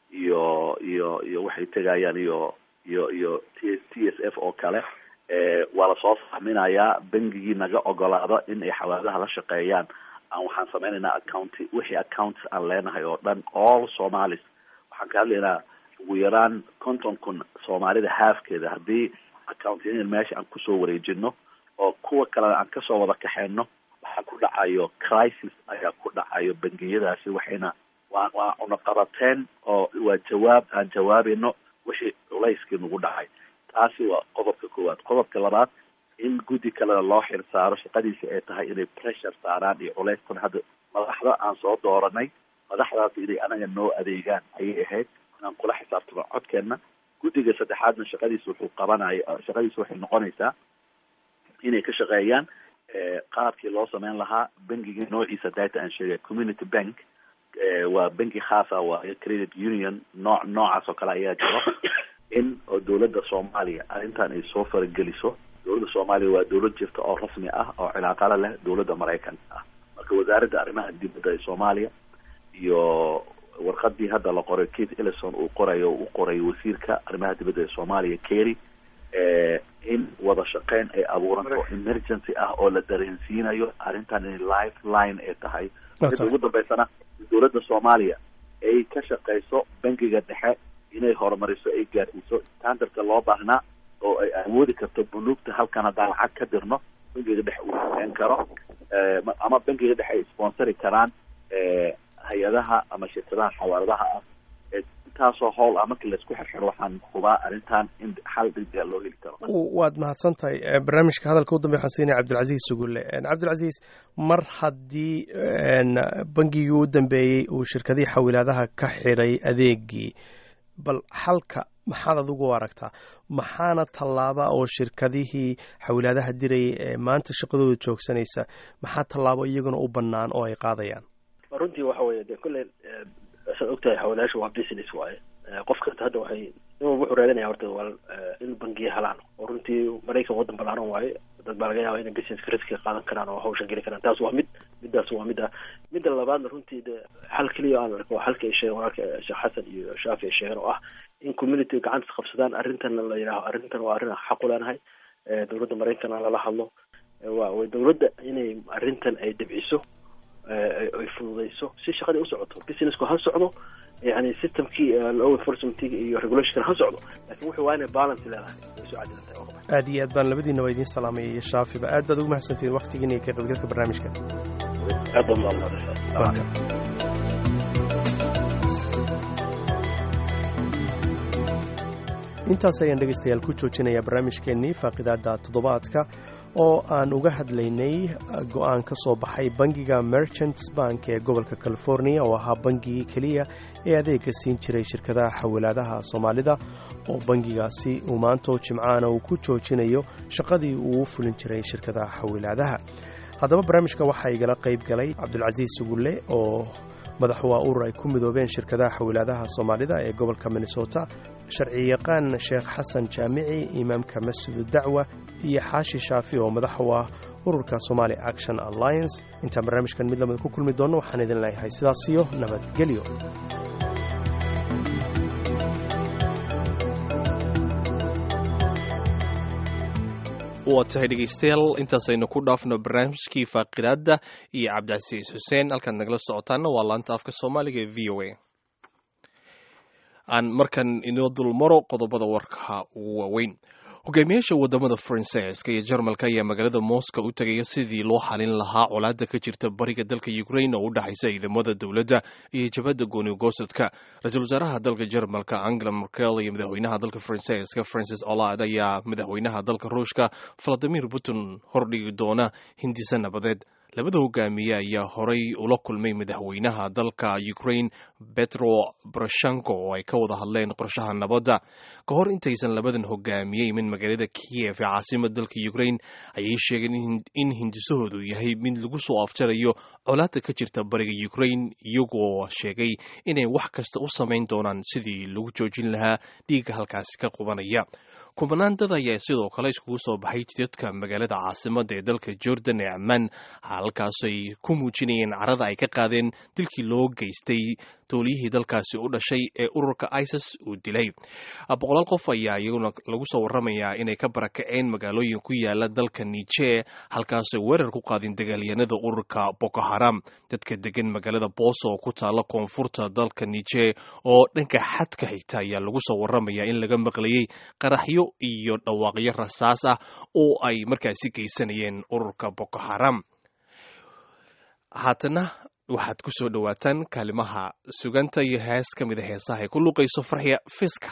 iyo iyo iyo waxay tegayaan iyo iyo iyo t t s f oo kale eh, waa lasoo fahminayaa bangigii naga ogolaado in ay xawaalaha la shaqeeyaan aan waxaan sameynaynaa accounti wixii accounts aan leenahay oo dhan all somalis waxaan ka hadlaynaa ugu yaraan konton kun soomaalida haafkeeda haddii accountiyadan meesha aan kusoo wareejino oo kuwa kalena aan kasoo wada kaxeyno waxaa ku dhacayo crisis ayaa ku dhacayo bangiyadaasi waxayna waa waa cunaqabateen oo waa jawaab aan jawaabayno wixii culayskii nagu dhacay taasi waa qodobka koowaad qodobka labaad in guddi kalena loo xil saaro shaqadiisa ay tahay inay pressure saaraan iyo culaystan hadda madaxda aan soo dooranay madaxdaas inay anaga noo adeegaan ayay ahayd inaan kula xisaabtano codkeena guddiga saddexaadna shaqadiisa wuxuu qabanaya shaqadiisa waxay noqonaysaa inay ka shaqeeyaan eh, qaabkii loo sameyn lahaa bangiga noociisa data aan sheegay community bank eh, waa banki khaasa waayo credit union nooc noocaas oo kale ayaa jiro in oo dowladda soomaaliya arrintan ay soo farageliso dowladda soomaaliya waa dowlad jirta oo rasmi ah oo cilaaqala leh dowladda maraykanka ah marka wasaaradda arrimaha dibadda ee soomaaliya iyo warqadii hadda la qoray kate ellison uu qorayo u qoray wasiirka arrimaha dibadda ee soomaaliya kerry eh, in wada shaqeyn ay abuuranto emergency ah oo la dareensiinayo arrintan in lifeline ay tahay midda ugu dambeysana in dowladda soomaaliya ay ka shaqeyso bangiga dhexe inay horumariso ay gaarsiiso standardka loo baahnaa oo ay awoodi karto bunuugta halkan haddaan lacag ka dirno bangiga dhexe uu sameyn karo eh, ma- ama bangiga dhexe ay sponsori karaan eh, hay-adaha ama shirkadaha xawaaladaha ah ee intaasoo howl ah markii laisku xirxiro waxaan hubaa arrintan in xal degdega loo heli karo waad mahadsan tahay Eh, barnaamijka hadalka u dambe waxaan siinaya cabdilcasiis sugulle Eh, cabdilcasiis mar haddii en, bangigii u dambeeyey uu shirkadihii xawilaadaha ka xidhay adeegii bal xalka maxaad adigu u aragtaa maxaana tallaaba oo shirkadihii xawilaadaha dirayay ee maanta shaqadooda joogsanaysa maxaa tallaabo iyaguna u bannaan oo ay qaadayaan runtii waxa weeye de kolley eh, saad ogtahay xawalaasha waa business waaye Eh, qof kasta hadda waxay in walba wuxuu raadinaya horta waa eh, in bangiya helaan oo runtii maraykan waddan ballaaran waaye dad baa laga yaaba inay businesska riskiga qaadan karaan oo hawsha geli karaan taas waa mid midaas waa mid ah midda labaadna runtii de xal keliya aan arko waa xalka ay sheegeen walaalka eh, sheekh xasan iyo shaafi ay sheegeen oo ah in community gacanta is qabsadaan arrintan la yidhaaho arrintan waa arrin aan xaq u leenahay Eh, dowladda maraykanna lala hadlo Eh, waa way dowladda inay arrintan ay dabciso eh, ay ay fududeyso si shaqadii u socoto businessku ha socdo yani systemkii eh, law enforcementiga iyo regulationka ha socdo laakiin wuxuu waa inay balance leedahay way soo cadilantahay oo kale. aad iyo aad baan labadiina waa idiin salaamaya iyo shaafiba aad baad ugu mahadsantihiin waqtigiina iyo ka qaybgalka barnaamijka aad baa mahadsantahay. intaas ayaan dhegaystayaal ku joojinayaa barnaamijkeennii faaqidaada toddobaadka oo aan uga hadlaynay go-aan ka soo baxay bangiga merchants bank ee gobolka california oo ahaa bangigii keliya ee adeega siin jiray shirkadaha xawilaadaha soomaalida oo bangigaasi uu maantoo jimcaana uu ku joojinayo shaqadii uu u fulin jiray shirkadaha xawilaadaha haddaba barnaamijka waxaa igala qayb galay cabdulcasiis sugulle oo madaxu waa urur ay ku midoobeen shirkadaha xawilaadaha soomaalida ee gobolka minnesota sharciyaqaan sheekh xasan jaamici imaamka masjidu dacwa iyo xaashi shaafi oo madax u ah ururka somali action alliance intaan barnaamijkan mid lamida ku kulmi doonno waxaan idin leeyahay sidaas iyo nabadgelyo waa tahay dhegeystayaal intaasaynu ku dhaafno barnaamijkii faaqidaadda iyo cabdicasiis xuseen halkaad nagala socotaana waa laanta afka soomaaliga ee v o a aan markan inoo dulmaro qodobada warka ugu waaweyn hogaamiyaasha wadamada faransiiska iyo jarmalka ayaa magaalada moscow u tegaya sidii loo xalin lahaa colaada ka jirta bariga dalka ukrain oo u dhexaysa ciidamada dowladda iyo jabhadda goonigosadka ra-iisul wasaaraha dalka jarmalka angela merkel iyo madaxweynaha dalka faransiiska francis olad ayaa madaxweynaha dalka ruushka valadimir putin hordhigi doona hindisa nabadeed labada hogaamiye ayaa horay ula kulmay madaxweynaha dalka ukrain betro boroshenko oo ay ka wada hadleen qorshaha nabadda ka hor intaysan labadan hogaamiye imin magaalada kiev ee caasimada dalka ukrain ayay sheegeen in hindisahoodu yahay mid lagu soo afjarayo colaada ka jirta bariga ukrain iyagoo sheegay inay wax kasta u samayn doonaan sidii lagu joojin lahaa dhiigga halkaasi ka qubanaya kubanaan dad ayaa sidoo kale iskugu soo baxay jidadka magaalada caasimada ee dalka jordan ee ammaan halkaasay ku muujinayeen carada ay ka qaadeen dilkii loo geystay dowliyihii dalkaasi u dhashay ee ururka isis uu dilay boqolaal qof ayaa iyaguna lagu soo waramayaa inay ka barakaceen magaalooyin ku yaala dalka niger halkaasay weerar ku qaadeen dagaalyanada ururka boko haram dadka degan magaalada booso oo ku taala koonfurta dalka niger oo dhanka xadka xigta ayaa lagu soo waramayaa in laga maqlayay qaraxyo iyo dhawaaqyo rasaas ah oo ay markaasi geysanayeen ururka boko haram haatana waxaad ku soo dhowaataan kaalimaha suganta iyo hees ka mida heesaha ay ku luuqayso farxiya fiska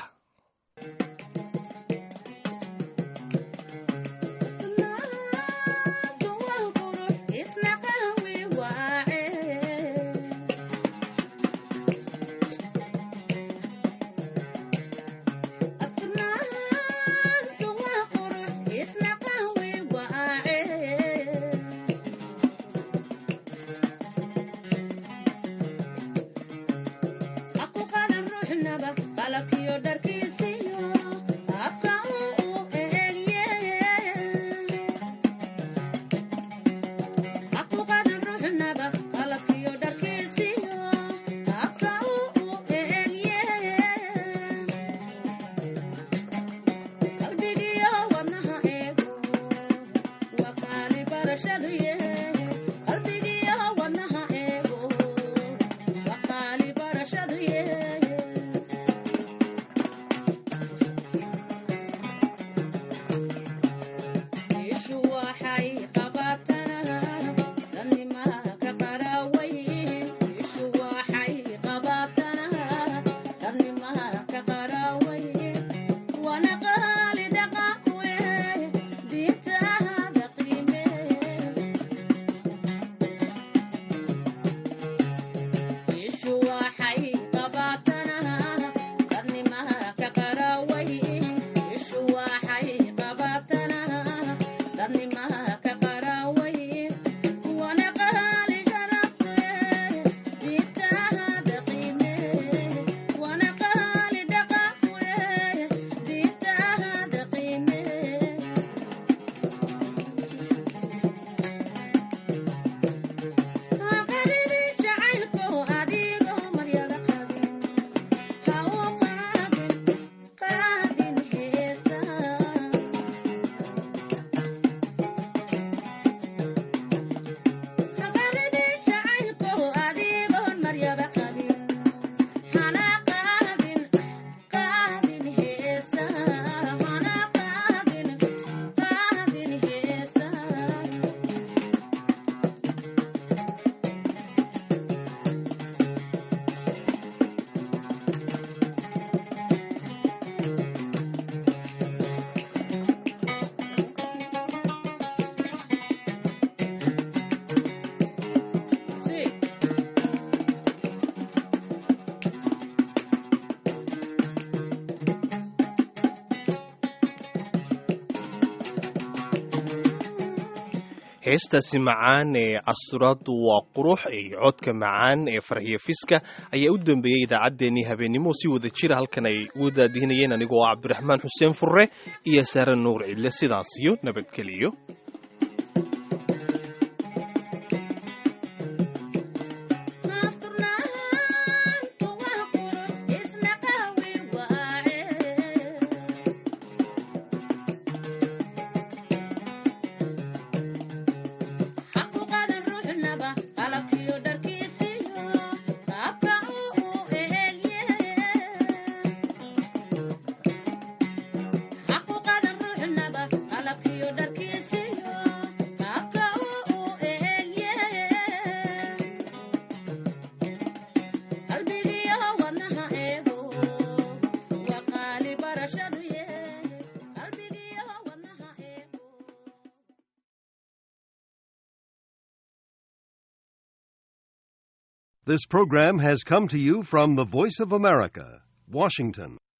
heestaasi macaan ee asturaaddu waa qurux iyo codka macaan ee farxiyo fiska ayaa u dambeeyey idaacaddeenii habeennimo si wada jira halkan ay ugu daadihinayeen anigoo ah cabdiraxmaan xuseen furre iyo saare nuur cidle sidaasiyo nabadgeliyo This program has come to you from the Voice of America, Washington.